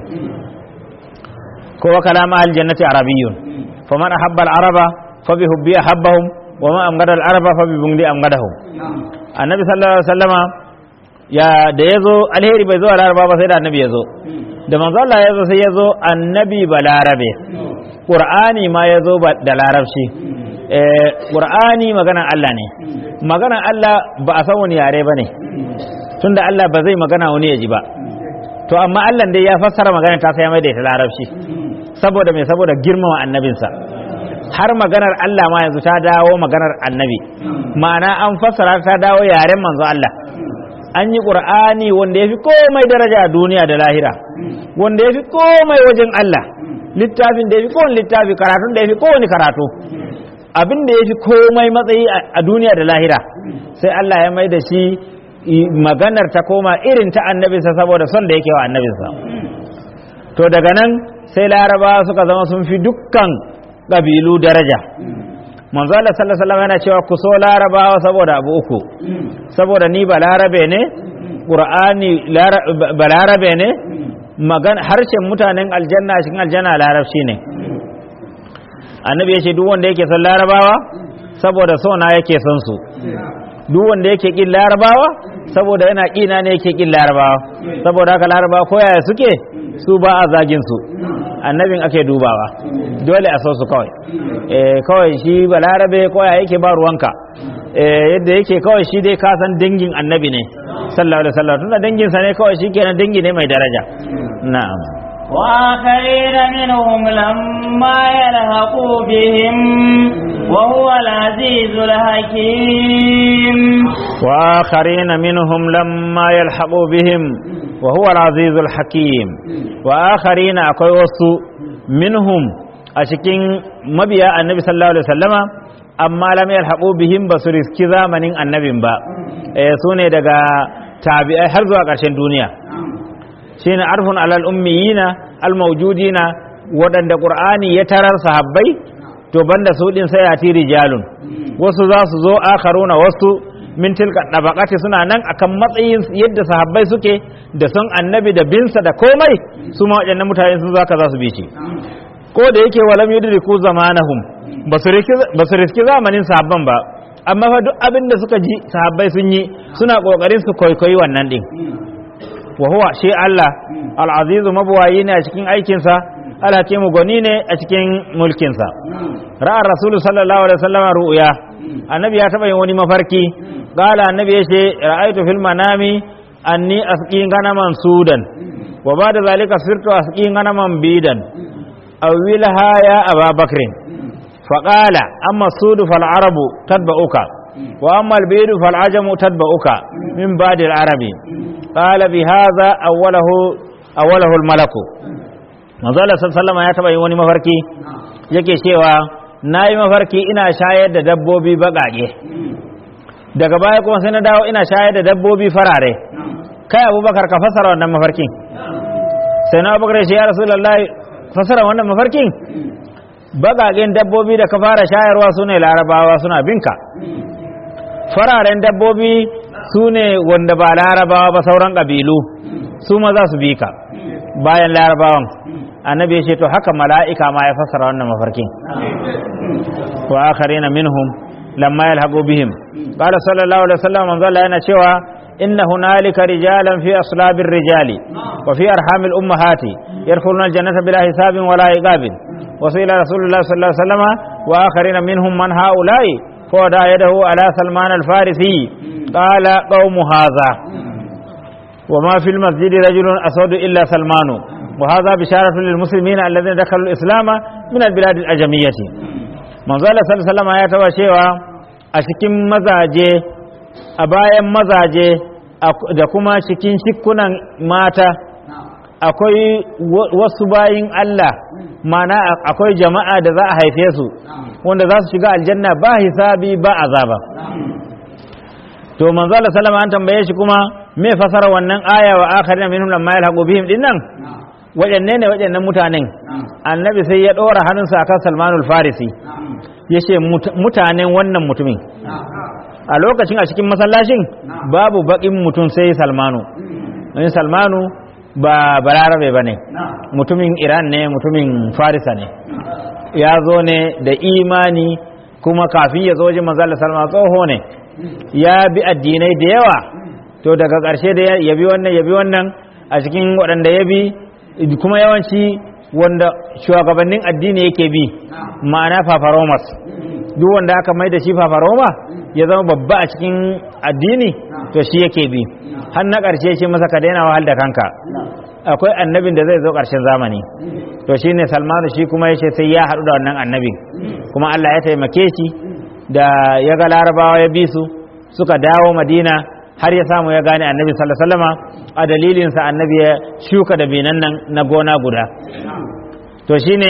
ko kalam ahli aljannati arabiyyun faman ahabba alaraba fabihubbi ahabbahum wa man amgada alaraba fabibungdi amgadahum annabi sallallahu alaihi wasallama ya da ya zo alheri bai zo a laraba ba sai da annabi ya zo da manzo Allah ya zo sai ya zo annabi ba larabe qur'ani ma ya zo da larabci eh qur'ani maganan Allah ne maganan Allah ba a san wani yare bane tunda Allah ba zai magana wani ya ji ba to amma Allah dai ya fassara maganar ta sai mai da ita larabci saboda me saboda girmama annabinsa har maganar Allah ma yanzu ta dawo maganar annabi ma'ana an fassara ta dawo yaren manzo Allah an yi ƙur'ani wanda ya fi komai daraja a duniya da lahira wanda ya fi komai wajen Allah littafin da ya fi kowane littafi karatun da ya fi kowane karatu abin da ya fi komai matsayi a duniya da lahira sai Allah ya mai da shi maganar ta koma irin ta annabinsa saboda son da yake wa annabinsa to daga nan sai laraba suka zama sun fi dukkan ƙabilu daraja manzo Allah sallallahu alaihi wasallam yana cewa ku so larabawa saboda abu uku saboda ni balarabe ne qur'ani balarabe ne magan harshen mutanen aljanna cikin aljanna larabci ne annabi ya ce duk wanda yake son larabawa saboda so na yake son su duk wanda yake kin larabawa saboda yana kina ne yake kin larabawa saboda haka larabawa ko yaya suke su ba a zagin su annabin ake dubawa dole a so su kawai eh kawai shi balarabe ko yaya yake ba ruwanka eh yadda yake kawai shi dai ka san dangin annabi ne sallallahu alaihi wasallam tunda dangin sa ne kawai shi kenan dangi ne mai daraja na'am وآخرين منهم لما يلحقوا بهم وهو العزيز الحكيم وآخرين منهم لما يلحقوا بهم وهو العزيز الحكيم وآخرين أكوي وسو منهم أشكين مبيا النبي صلى الله عليه وسلم amma lam yalhaqu bihim basu riski zamanin annabin ba eh sune daga tabi'ai har zuwa ƙarshen duniya shine arfun alal ummiyina al mawjudina waɗanda qur'ani ya tarar sahabbai to banda su din sai ati rijalun wasu za su zo akharuna wasu min tilka dabaqati suna nan akan matsayin yadda sahabbai suke da son annabi da binsa da komai su ma waɗannan mutane sun zaka za su bi shi ko da yake walam yudriku zamanahum basu riski zamanin sahabban ba amma fa duk abin da suka ji sahabbai sun yi suna kokarin su kwaikwayi wannan din wa huwa shi Allah al-azizu mabuwayi ne a cikin aikinsa alhakimu gwani ne a cikin mulkinsa ra'ar rasulu sallallahu alaihi wasallam ru'ya annabi ya taba yin wani mafarki qala annabi ya ce ra'aytu fil manami anni asqi ganaman sudan wa ba'da zalika sirtu asqi ganaman bidan awilha ya ababakr فقال أما السود فالعرب تتبعك وأما البيد فالعجم تتبعك من بعد العرب قال بهذا أوله أوله الملك manzo Allah sallallahu ya taba yin wani mafarki yake cewa nayi mafarki ina shayar da dabbobi baƙaƙe daga baya kuma sai na dawo ina shayar da dabbobi farare kai Abubakar ka fasara wannan mafarkin sai na Abubakar ya Rasulullahi fasara wannan mafarkin baƙaƙen dabbobi da ka fara shayarwa su ne larabawa suna binka fararen dabbobi su ne wanda ba larabawa ba sauran ƙabilu su ma za su bi ka bayan larabawan annabi ya ce to haka mala'ika ma ya fassara wannan mafarkin wa akharina minhum lamma yalhaqu bihim qala sallallahu alaihi wasallam manzo Allah yana cewa inna hunalika rijalan fi aslabir rijali wa fi arhamil ummahati yadkhuluna aljannata bila hisabin wala iqabin wa ila rasulullah sallallahu alaihi wasallam wa akharina minhum man haula'i فوضع يده على سلمان الفارسي قال قوم هذا وما في المسجد رجل أسود إلا سلمان وهذا بشارة للمسلمين الذين دخلوا الإسلام من البلاد الأجمية من ظل صلى الله عليه وسلم آيات وشيوة أشكم مزاجي أبايا مزاجي da kuma cikin shikunan mata akwai wasu bayin Allah mana akwai jama'a da za a haife su wanda za su shiga aljanna ba hisabi ba azaba to manzo Allah sallama an tambaye shi kuma me fasara wannan aya wa akharina minhum lamma yalhaqu bihim dinnan waɗanne ne waɗannan mutanen annabi sai ya ɗora hannunsa akan salmanul farisi ya ce mutanen wannan mutumin a lokacin a cikin masallacin babu baƙin mutum sai salmanu don salmanu ba balarabe ba ne mutumin iran ne mutumin farisa ne ya zo ne da imani kuma kafin ya zo wajen manzala salma tsoho ne ya bi addinai da yawa to daga ƙarshe da ya bi wannan ya bi wannan a cikin waɗanda ya bi kuma yawanci wanda shugabannin addini yake bi ma'ana fafaromas duk wanda aka mai da shi fafaroma ya zama babba a cikin addini to shi yake bi har na ƙarshe shi masa ka daina wahal da kanka akwai annabin da zai zo ƙarshen zamani to shi ne salmanu shi kuma yace sai ya haɗu da wannan annabin kuma allah ya taimake shi da ya ga larabawa ya bi su suka dawo madina har ya samu ya gane annabi sallallahu alaihi wasallama a dalilinsa annabi ya shuka da binan nan na gona guda to shine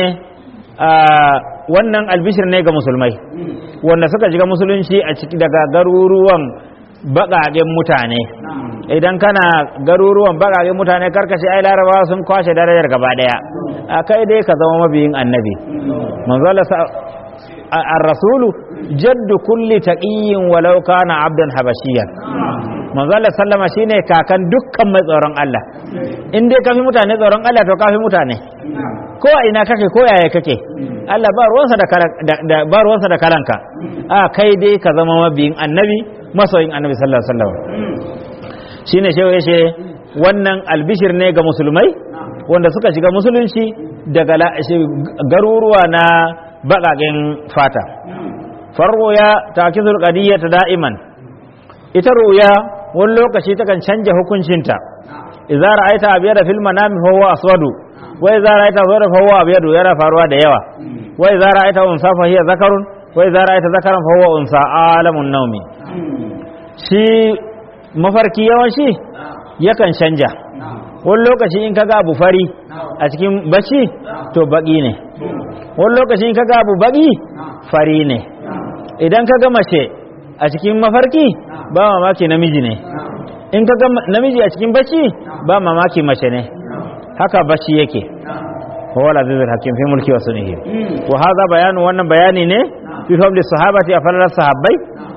wannan albishir ne ga musulmai wanda suka shiga musulunci a ciki daga garuruwan baƙaƙen mutane idan kana garuruwan baƙaƙen mutane karkashe ai larabawa sun kwashe darajar gaba ɗaya a kai dai ka zama mabiyin annabi manzo ar-rasulu jaddu kulli taqiyyin walau kana abdan habashiyan manzo Allah sallama shine kakan dukkan mai tsoron Allah in dai kafi mutane tsoron Allah to kafi mutane ko a ina kake ko yaya kake Allah ba ruwansa da ba ruwansa da kalanka a kai dai ka zama mabiyin annabi masoyin annabi sallallahu alaihi wasallam shine shehu yace wannan albishir ne ga musulmai wanda suka shiga musulunci daga garuruwa na baƙaƙen fata farruya ta kizul qadiyyata da'iman ita ruya wani lokaci takan canja hukuncinta idza ra'aita abyada fil manami fa huwa aswadu wa idza ra'aita aswada fa huwa abyadu yana faruwa da yawa wa idza ra'aita unsa fa hiya zakarun wa idza ra'aita zakaran fa huwa unsa alamun nawmi shi mafarki yawanci yakan canja wani lokaci in kaga abu fari a cikin bacci to baki ne wani lokaci in kaga abu baki fari ne idan kaga mace a cikin mafarki ba mamaki namiji ne in kaga namiji a cikin bacci ba mamaki mace ne haka bacci yake huwa al-azizul hakim fi mulki wa sunihi wa hadha bayanu wannan bayani ne fi fadli sahabati a falalar sahabbai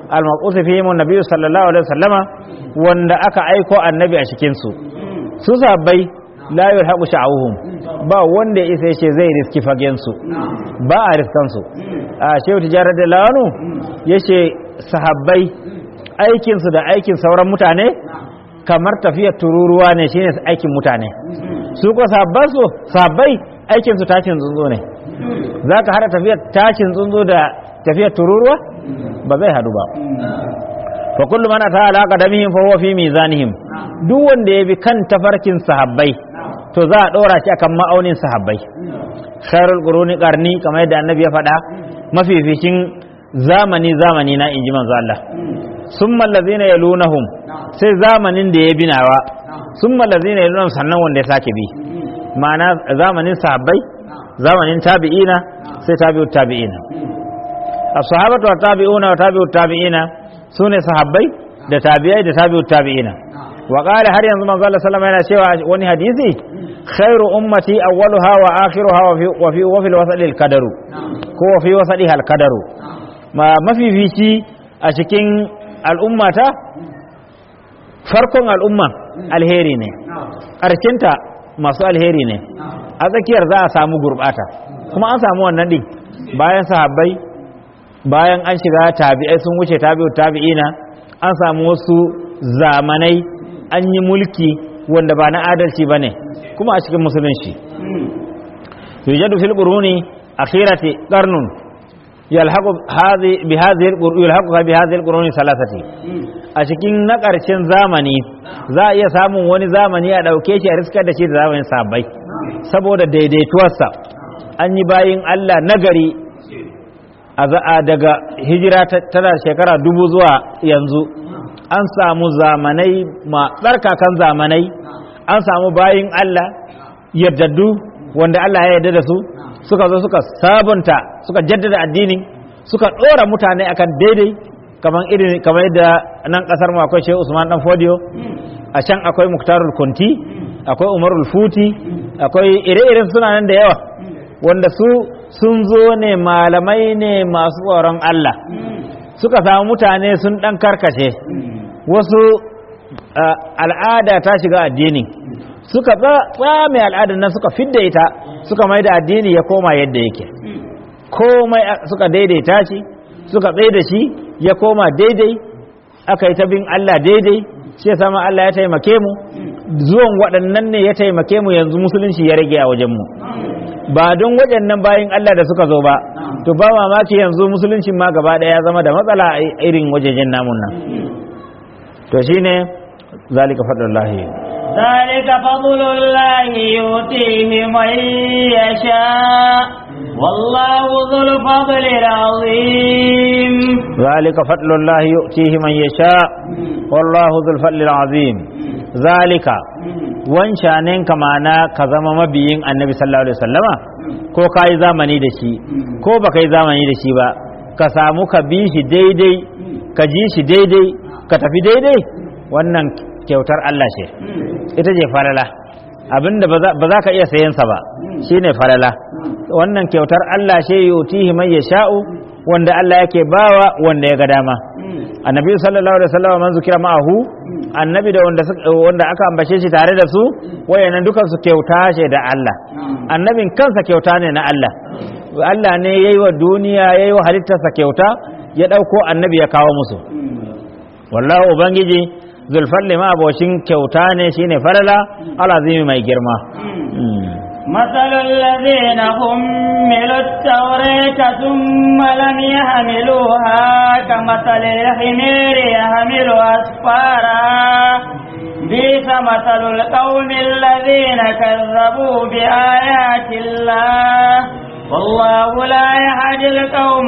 al-maqus fihim an-nabi sallallahu alaihi wasallama wanda aka aiko annabi a cikin su su sahabbai la yulhaqu sha'uhum ba wanda ya isa yace zai riski fagen su ba a riskan su a shehu tijarar da lawanu yace sahabbai aikin su da aikin sauran mutane kamar tafiyar tururuwa ne shine aikin mutane su ko sahabban su sahabbai aikin su tashin tsuntsu ne zaka hada tafiyar tashin tsuntsu da tafiyar tururuwa ba zai hadu ba fa kullu man ata ala qadamihim fa huwa fi mizanihim duk wanda ya bi kan tafarkin sahabbai to za a dora shi akan ma'aunin sahabbai khairul quruni qarni kamar yadda annabi ya faɗa mafificin zamani zamani na inji manzo Allah summa allazina yalunahum sai zamanin da ya binawa summa allazina yalunahum sannan wanda ya sake bi ma'ana zamanin sahabbai zamanin tabi'ina sai tabi'ut tabi'ina as-sahabatu wa tabi'una wa tabi'ut tabi'ina sune sahabbai da tabi'ai da tabi'ut tabi'ina wa qala har yanzu manzo Allah sallama yana cewa wani hadisi khairu ummati awwaluha wa akhiruha wa fi wa fi wa fil wasali al-qadaru ko wa fi wasaliha al-qadaru ma mafifici a cikin al'ummata farkon al'umma alheri ne ƙarshinta masu alheri ne a tsakiyar za a samu gurbata kuma an samu wannan din bayan sahabbai bayan an shiga tabi'ai sun wuce tabi'ut tabi'ina an samu wasu zamanai an yi mulki wanda ba na adalci bane kuma a cikin musulunci yujadu fil quruni akhirati qarnun yalhaqu hadhi bi hadhihi yalhaqu bi hadhihi al-quruni salasati a cikin na ƙarshen zamani za a iya samun wani zamani a ɗauke shi a riskar da shi da zamanin sabai saboda daidaituwarsa an yi bayin Allah nagari a za'a daga hijira tana shekara dubu zuwa yanzu an samu zamanai ma tsarkakan zamanai an samu bayin Allah yaddadu wanda Allah ya yarda da su suka zo suka sabunta suka jaddada addinin suka ɗora mutane akan daidai kamar irin kamar yadda nan kasar mu akwai Shehu Usman dan Fodio a can akwai Muktarul Kunti akwai Umarul Futi akwai ire-iren suna nan da yawa wanda su sun zo ne malamai ne masu tsoron Allah suka samu mutane sun dan karkace wasu al'ada ta shiga addini suka tsame al'adar nan suka fidda ita suka mai da addini ya koma yadda yake komai suka daidaita shi suka tsaye da shi ya koma daidai aka yi ta bin Allah daidai shi sama Allah ya taimake mu zuwan waɗannan ne ya taimake mu yanzu musulunci ya rage a wajenmu ba don waɗannan bayin Allah da suka zo ba to ba mamaki yanzu musulunci ma gaba ɗaya ya zama da matsala a irin wajejen namun nan to shine zalika fadlullahi ذلك فضل الله يؤتيه من يشاء والله ذو الفضل العظيم ذلك فضل الله يؤتيه من يشاء والله ذو الفضل العظيم ذلك wancanen kamana ka zama mabiyin annabi sallallahu alaihi wasallama ko ka yi zamani da shi ko ba ka yi zamani da shi ba ka samu ka bi shi daidai ka ji shi daidai ka tafi daidai wannan kyautar Allah ce ita ce falala abinda ba za ka iya sayensa ba shine falala wannan kyautar Allah ce yutihi man yasha'u wanda Allah yake bawa wanda ya ga dama annabi sallallahu alaihi wasallam man zukira ma'ahu annabi da wanda wanda aka ambace shi tare da su wayannan dukan su kyauta ce da Allah annabin kansa kyauta ne na Allah Allah ne yayi wa duniya yayi wa halittarsa kyauta ya dauko annabi ya kawo musu wallahu ubangiji zulfalli ma abocin kyauta ne shine falala alazimi mai girma مثل الذين حملوا التوراة ثم لم يحملوها كمثل الحمير يحمل أسفارا بئس مثل القوم الذين كذبوا بآيات الله والله لا يهدي القوم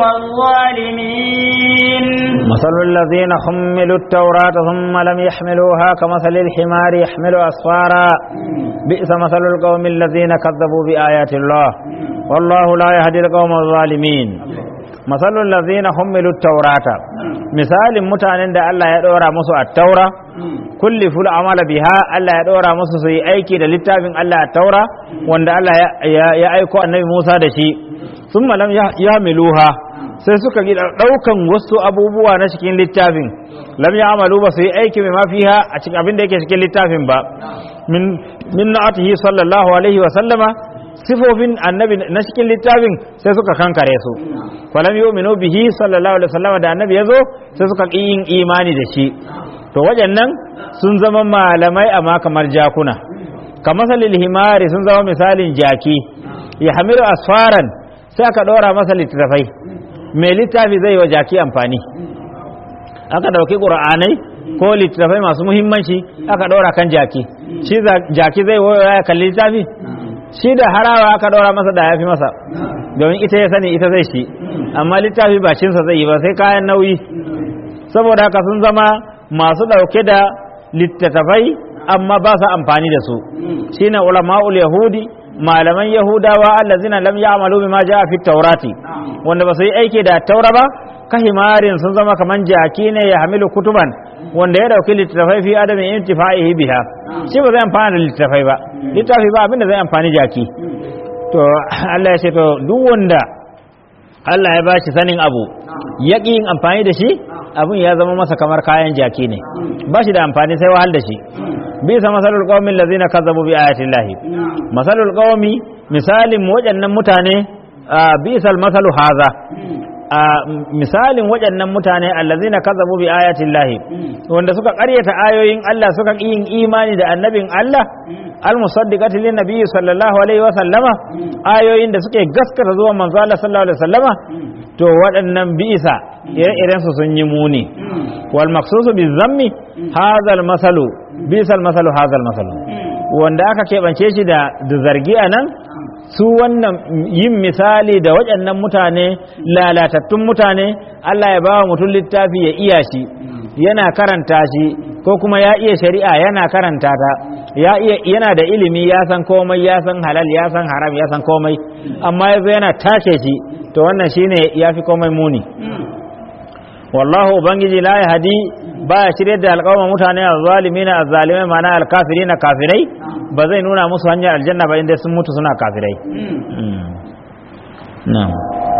الظالمين مثل الذين حملوا التوراة ثم لم يحملوها كمثل الحمار يحمل أسفارا بئس مثل القوم الذين كذبوا بآيات الله والله لا يهدي القوم الظالمين مثل الذين حملوا التوراة مثال متعنين دا الله يدورا مسو التوراة كل فل عمل بها الله يدورا مسو سي أيكي دا لتابين الله التوراة وان دا الله يأيكو النبي موسى دا شي ثم لم يحملوها sai suka gi daukan wasu abubuwa na cikin littafin lam ya'malu ba su yi aiki mai mafiha a cikin abin da yake cikin littafin ba min min na'atihi sallallahu alaihi wa sallama sifofin annabi na cikin littafin sai suka kankare su falam yu'minu bihi sallallahu alaihi wa sallama da annabi yazo sai suka ƙi yin imani da shi to waɗannan sun zama malamai amma kamar jakuna kamar salil himari sun zama misalin jaki ya hamilu asfaran sai aka ɗora masa littattafai mai littafi zai wa jaki amfani aka ɗauki ƙura'anai ko littattafai masu muhimmanci aka ɗora kan jaki shi jaki zai waya ya kalli littafi shi da harawa aka ɗora masa da ya fi masa domin ita ya sani ita zai shi amma littafi ba cinsa zai yi ba sai kayan nauyi saboda haka sun zama masu ɗauke da littattafai amma ba su amfani da su shine ulama'ul yahudi malaman yahudawa allazina lam ya'malu bima ja'a fi taurati wanda ba su yi aiki da taura ba kahimarin sun zama kaman jaki ne ya hamilu kutuban wanda ya dauki littattafai fi adamin intifa'ihi biha shi ba zai amfana da littattafai ba littafi ba abinda zai amfani jaki to Allah ya ce to duk wanda Allah ya bashi sanin abu ya yin amfani da shi abin ya zama masa kamar kayan jaki ne ba shi da amfani sai wahal da shi bisa masalul qaumin lazina kazzabu bi ayati llahi masalul qaumi misalin waɗannan mutane bisal masalu haza misalin waɗannan mutane allazina kazzabu bi ayati llahi wanda suka ƙaryata ayoyin Allah suka yin imani da annabin Allah almusaddiqati lin nabiyyi sallallahu alaihi wa sallama ayoyin da suke gaskata zuwa manzo Allah sallallahu alaihi wa sallama to waɗannan bisa ire-iren su sun yi muni wal maqsusu bi zammi hadha masalu bisal masalu hadha masalu wanda aka keɓance shi da zargi a nan su wannan yin misali da waɗannan mutane lalatattun mutane Allah ya ba wa mutum littafi ya iya shi yana karanta shi ko kuma ya iya shari'a yana karanta ta ya iya yana da ilimi ya san komai ya san halal ya san haram ya san komai amma yazo yana take shi to wannan shine yafi komai muni wallahu ubangiji la yahdi baya shirye da alƙawma mutane azzalimina azzalimai mana alkafirina kafirai ba zai nuna musu hanyar aljanna ba inda sun mutu suna kafirai na'am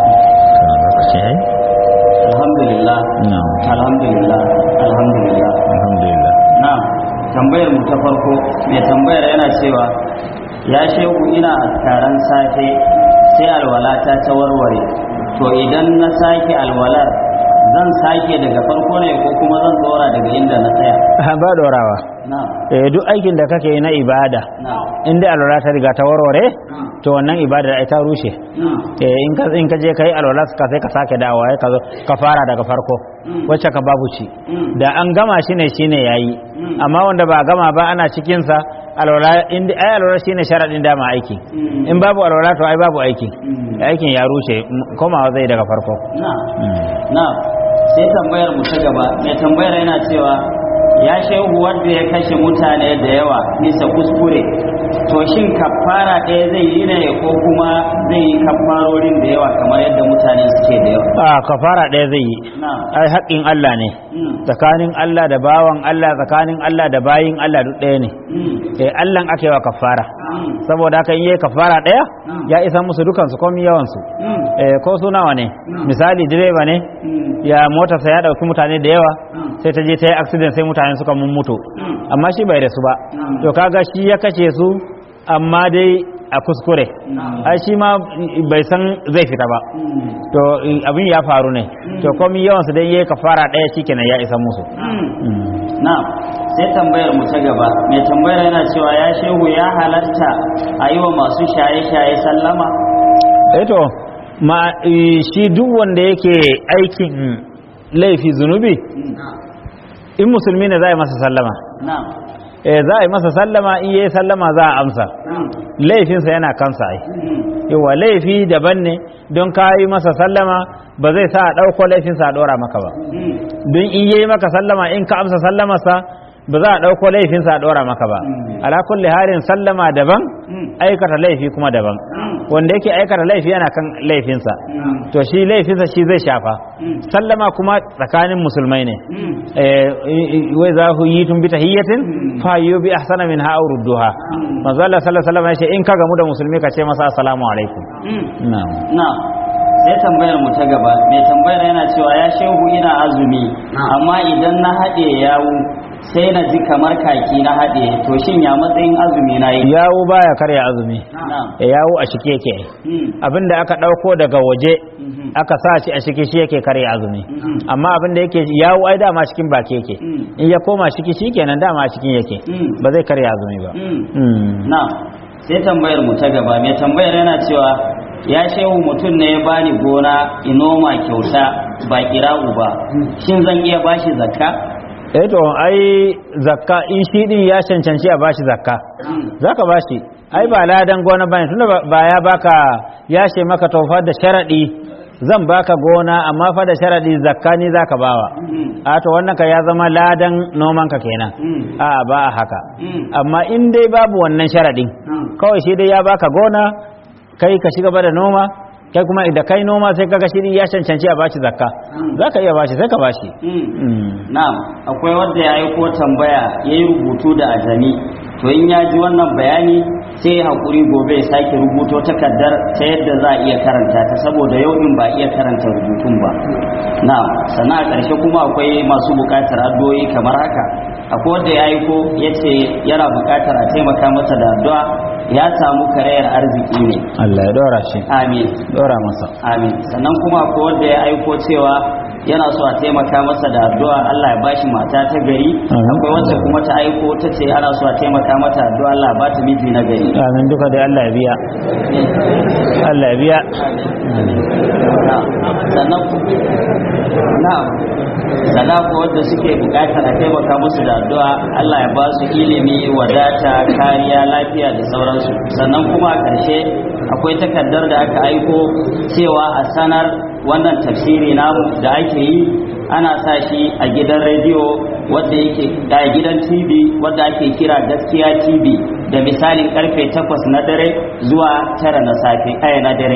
alhamdulillah alhamdulillah alhamdulillah alhamdulillah na'am tambayar mu ta farko mai tambayar yana cewa ya shehu ina askaran safe sai alwalata ta warware to idan na sake alwalar zan sake daga farko ne ko kuma zan tsora daga inda na tsaya ba dorawa na'am eh duk aikin da kake yi na ibada na'am inda alwala ta riga ta warware to wannan ibada ai ta rushe na'am eh in ka in ka je kai alwala ka sai ka sake dawowa ka zo ka fara daga farko wacce ka babu ci Mm. da an gama shi ne shine yayi Mm. amma wanda ba a gama ba ana cikin sa alwala in ai alwala shine sharadin dama aiki Mm. in babu alwala to ai babu aiki Mm. aikin ya rushe m- komawa zai daga farko na'am Mm. na sai tambayar mu ta gaba mai tambayar yana cewa ya shehu wanda ya kashe mutane da yawa bisa kuskure to shin kafara ɗaya zai yi ne ko kuma zai yi kafarorin da yawa kamar yadda mutane suke da yawa a kafara ɗaya zai yi na ai haƙƙin Allah ne mm, tsakanin Allah da bawan Allah tsakanin Allah da bayin Allah duk ɗaya ne mm, eh Allah ake wa kafara mm, saboda haka in yayi kafara ɗaya Mm. ya isa musu dukan su komai yawan su mm, eh ko su nawa ne Mm. misali direba ne mm, ya motarsa ya dauki mutane da yawa mm, sai ta je ta yi accident sai mutane suka mummutu mm, amma shi bai da su ba Mm. to kaga shi ya kace su amma dai a kuskure mm, ai shi ma bai san zai fita ba mm, to abin ya faru ne to komai yawan su dai yayi kafara ɗaya shikenan ya isa musu mm. Mm. na sai tambayar mu ta gaba mai tambayar yana cewa ya shehu ya halatta a yi wa masu shaye-shaye sallama eto ma eh, shi duk wanda yake aikin laifi zunubi in musulmi ne za a yi masa sallama na eh za a yi masa sallama in yayi sallama za a amsa laifinsa yana kansa ai yawa laifi daban ne don ka yi masa sallama ba zai sa a ɗauko laifinsa a ɗora maka ba don in yayi maka sallama in ka amsa sallamarsa ba za a ɗauko laifinsa a ɗora maka ba ala kulli halin sallama daban aikata laifi kuma daban wanda yake aikata laifi yana kan laifinsa to shi laifinsa shi zai shafa sallama kuma tsakanin musulmai ne wai za ku yi tun bi tahiyyatin fa yi bi ahsana min ha rudduha manzo Allah sallallahu alaihi wasallam ya ce in ka gamu da musulmi ka ce masa assalamu alaikum na'am na sai tambayar mu ta gaba mai tambayar yana cewa ya shehu ina azumi amma idan na haɗe yawu sai na ji kamar kaki na haɗe to shin ya matsayin azumi na yi yawo baya karya azumi na'am e yawo a shike yake Hmm. abinda aka dauko daga waje Mhm. aka sa shi a shike shi yake karya azumi Mhm. amma abinda yake yawo ai dama cikin baki yake Mm. in ya koma shiki shikenan dama a cikin yake Mm. ba zai karya azumi ba Hmm. Mm. na sai tambayar mu ta gaba mai tambayar yana cewa ya shehu mutum ne ya bani gona inoma kyauta ba kira'u ba shin zan iya bashi zakka eh to ai zakka in shi din ya cancanci a bashi zakka zaka bashi ai ba ladan gona bane tunda ba- ba ya baka ya ce maka tofa da sharadi zan baka gona amma fa da sharadi zakka ni zaka bawa a to wannan ka ya zama ladan noman ka kenan a ba a haka amma in dai babu wannan sharadin kawai shi dai ya baka gona kai ka shiga da noma kai kuma da kai noma sai kaga shi ya cancanci a bashi zakka zaka iya bashi sai ka bashi Mm. na'am akwai wanda ya aiko tambaya ya yi rubutu da ajami to in ya ji wannan bayani sai ya haƙuri gobe ya sake rubuto takardar ta yadda za a iya karanta ta saboda yau din ba iya karanta rubutun ba na'am sannan a ƙarshe kuma akwai masu buƙatar addu'o'i kamar haka akwai wanda ya aiko ya ce yana buƙatar a taimaka masa da addu'a ya samu karayar arziki ne Allah ya dora shi amin dora masa amin sannan kuma akwai wanda ya aiko cewa yana so a taimaka masa da addu'a Allah ya bashi mata ta gari Amin. akwai wacce kuma ta aiko ta ce ana so a taimaka mata addu'a Allah ya bata miji na gari amin duka dai Allah ya biya Allah ya biya Na'am. sannan ku- na'am sannan ko wanda suke bukatar a taimaka musu da addu'a Allah ya ba su ilimi wadata kariya lafiya da sauransu sannan kuma a ƙarshe akwai takardar da aka aiko cewa a sanar wannan tafsiri namu da ake yi ana sa shi a gidan rediyo wadda yake da gidan tv wadda ake kira gaskiya tv da misalin karfe 8 na dare zuwa 9 na safe aya na dare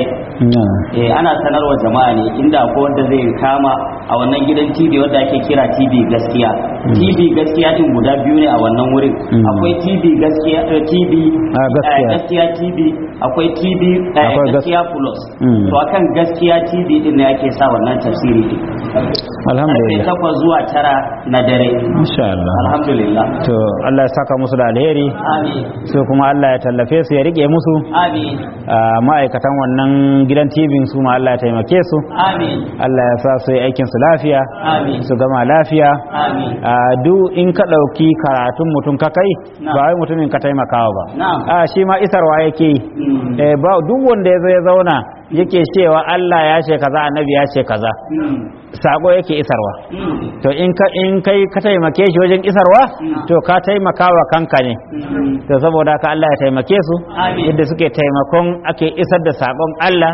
eh ana sanarwa jama'a ne inda akwai wanda zai kama a wannan gidan TV wanda ake kira TV gaskiya TV gaskiya din guda biyu ne a wannan wurin Mm. akwai TV gaskiya eh, TV Ah, gaskiya. eh, gaskiya TV akwai TV eh, Akwai gas- gaskiya plus Mm. to akan gaskiya TV din ne ake sa wannan tafsiri din karfe alhamdulillah 8 zuwa 9 na dare insha Allah alhamdulillah to Allah ya saka musu da alheri amin su kuma Allah ya tallafe su ya rike musu amin a ma'aikatan wannan gidan TV su ma Allah ya taimake su amin Allah ya sa su yi aikin su lafiya amin su gama lafiya amin a duk in ka ɗauki karatun mutum ka kai Na'am. ba wai mutumin ka taimakawa ba na'am a shi ma isarwa yake yi Mm. Eh, ba duk wanda ya zo ya zauna yake cewa Allah ya ce kaza annabi ya ce kaza Mm. sako yake isarwa Mm. to in ka in kai ka taimake shi wajen isarwa Mm. to ka taimakawa kanka ne Mm. to saboda haka Allah ya taimake su Amin. yadda suke taimakon ake isar da sakon Allah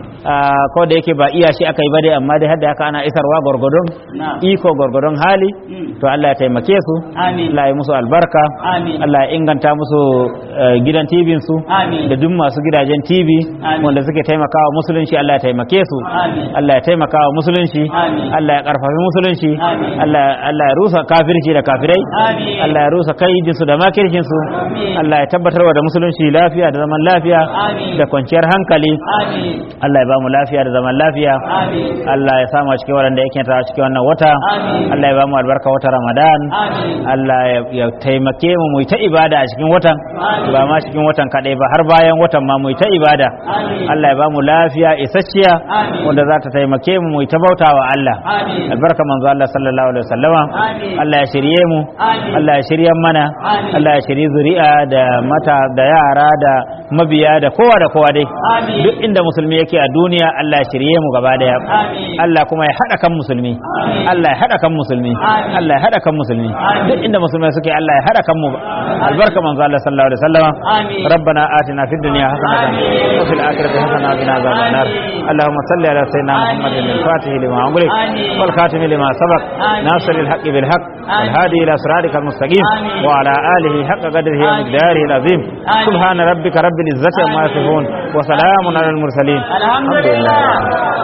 ah, ko da yake ba iya shi aka yi ba dai amma dai hadda haka ana isarwa gwargwadon Na'am. iko gwargwadon hali Mm. to Allah ya taimake su Amin. Allah ya musu albarka Amin. Allah ya inganta musu eh, gidan TV su Amin. da duk masu gidajen TV Amin. wanda suke taimakawa musulunci Allah ya taimake su Amin. Allah ya taimakawa musulunci Amin. Allah ya karfafi musulunci Amin. Allah Allah ya rusa kafirci da kafirai Amin. Allah ya rusa kaidin su da makircin su Amin. Allah ya tabbatarwa da musulunci lafiya da zaman lafiya Amin. da kwanciyar hankali Amin. Allah ya ba mu lafiya da zaman lafiya Amin. Allah ya samu a cikin waɗanda yake ta cikin wannan wata Amin. Allah ya ba mu albarka wata Ramadan Amin. Allah ya- ya taimake mu mu yi ta ibada a cikin watan Amin. ba ma cikin watan kaɗai ba har bayan watan ma mu yi ta ibada Amin. Allah ya ba mu lafiya isasshiya Amin. wanda za ta taimake mu mu yi ta bautawa Allah Amin. albarka manzo Allah sallallahu alaihi wasallama Amin. Allah ya shirye mu Amin. Allah ya shirye mana Amin. Allah ya shirye zuri'a da mata da yara da mabiya da kowa da kowa dai Amin. duk inda musulmi yake a duniya Allah ya shirye mu gaba daya Amin. Allah kuma ya hada kan musulmi Amin. Allah ya hada kan musulmi Amin. Allah ya hada kan musulmi Amin. duk inda musulmai suke Allah ya hada kan mu albarka manzo Allah sallallahu alaihi wasallama Amin. ربنا آتنا في الدنيا حسنة آمين. وفي الآخرة حسنة وقنا عذاب النار آمين. اللهم صل على سيدنا محمد آمين. الفاتح لما أغلق آمين. والخاتم لما سبق آمين. ناصر الحق بالحق آمين. والهادي إلى صراطك المستقيم آمين. وعلى آله حق قدره آمين. ومقداره العظيم آمين. سبحان ربك رب العزة عما آمين. يصفون وسلام على المرسلين الحمد لله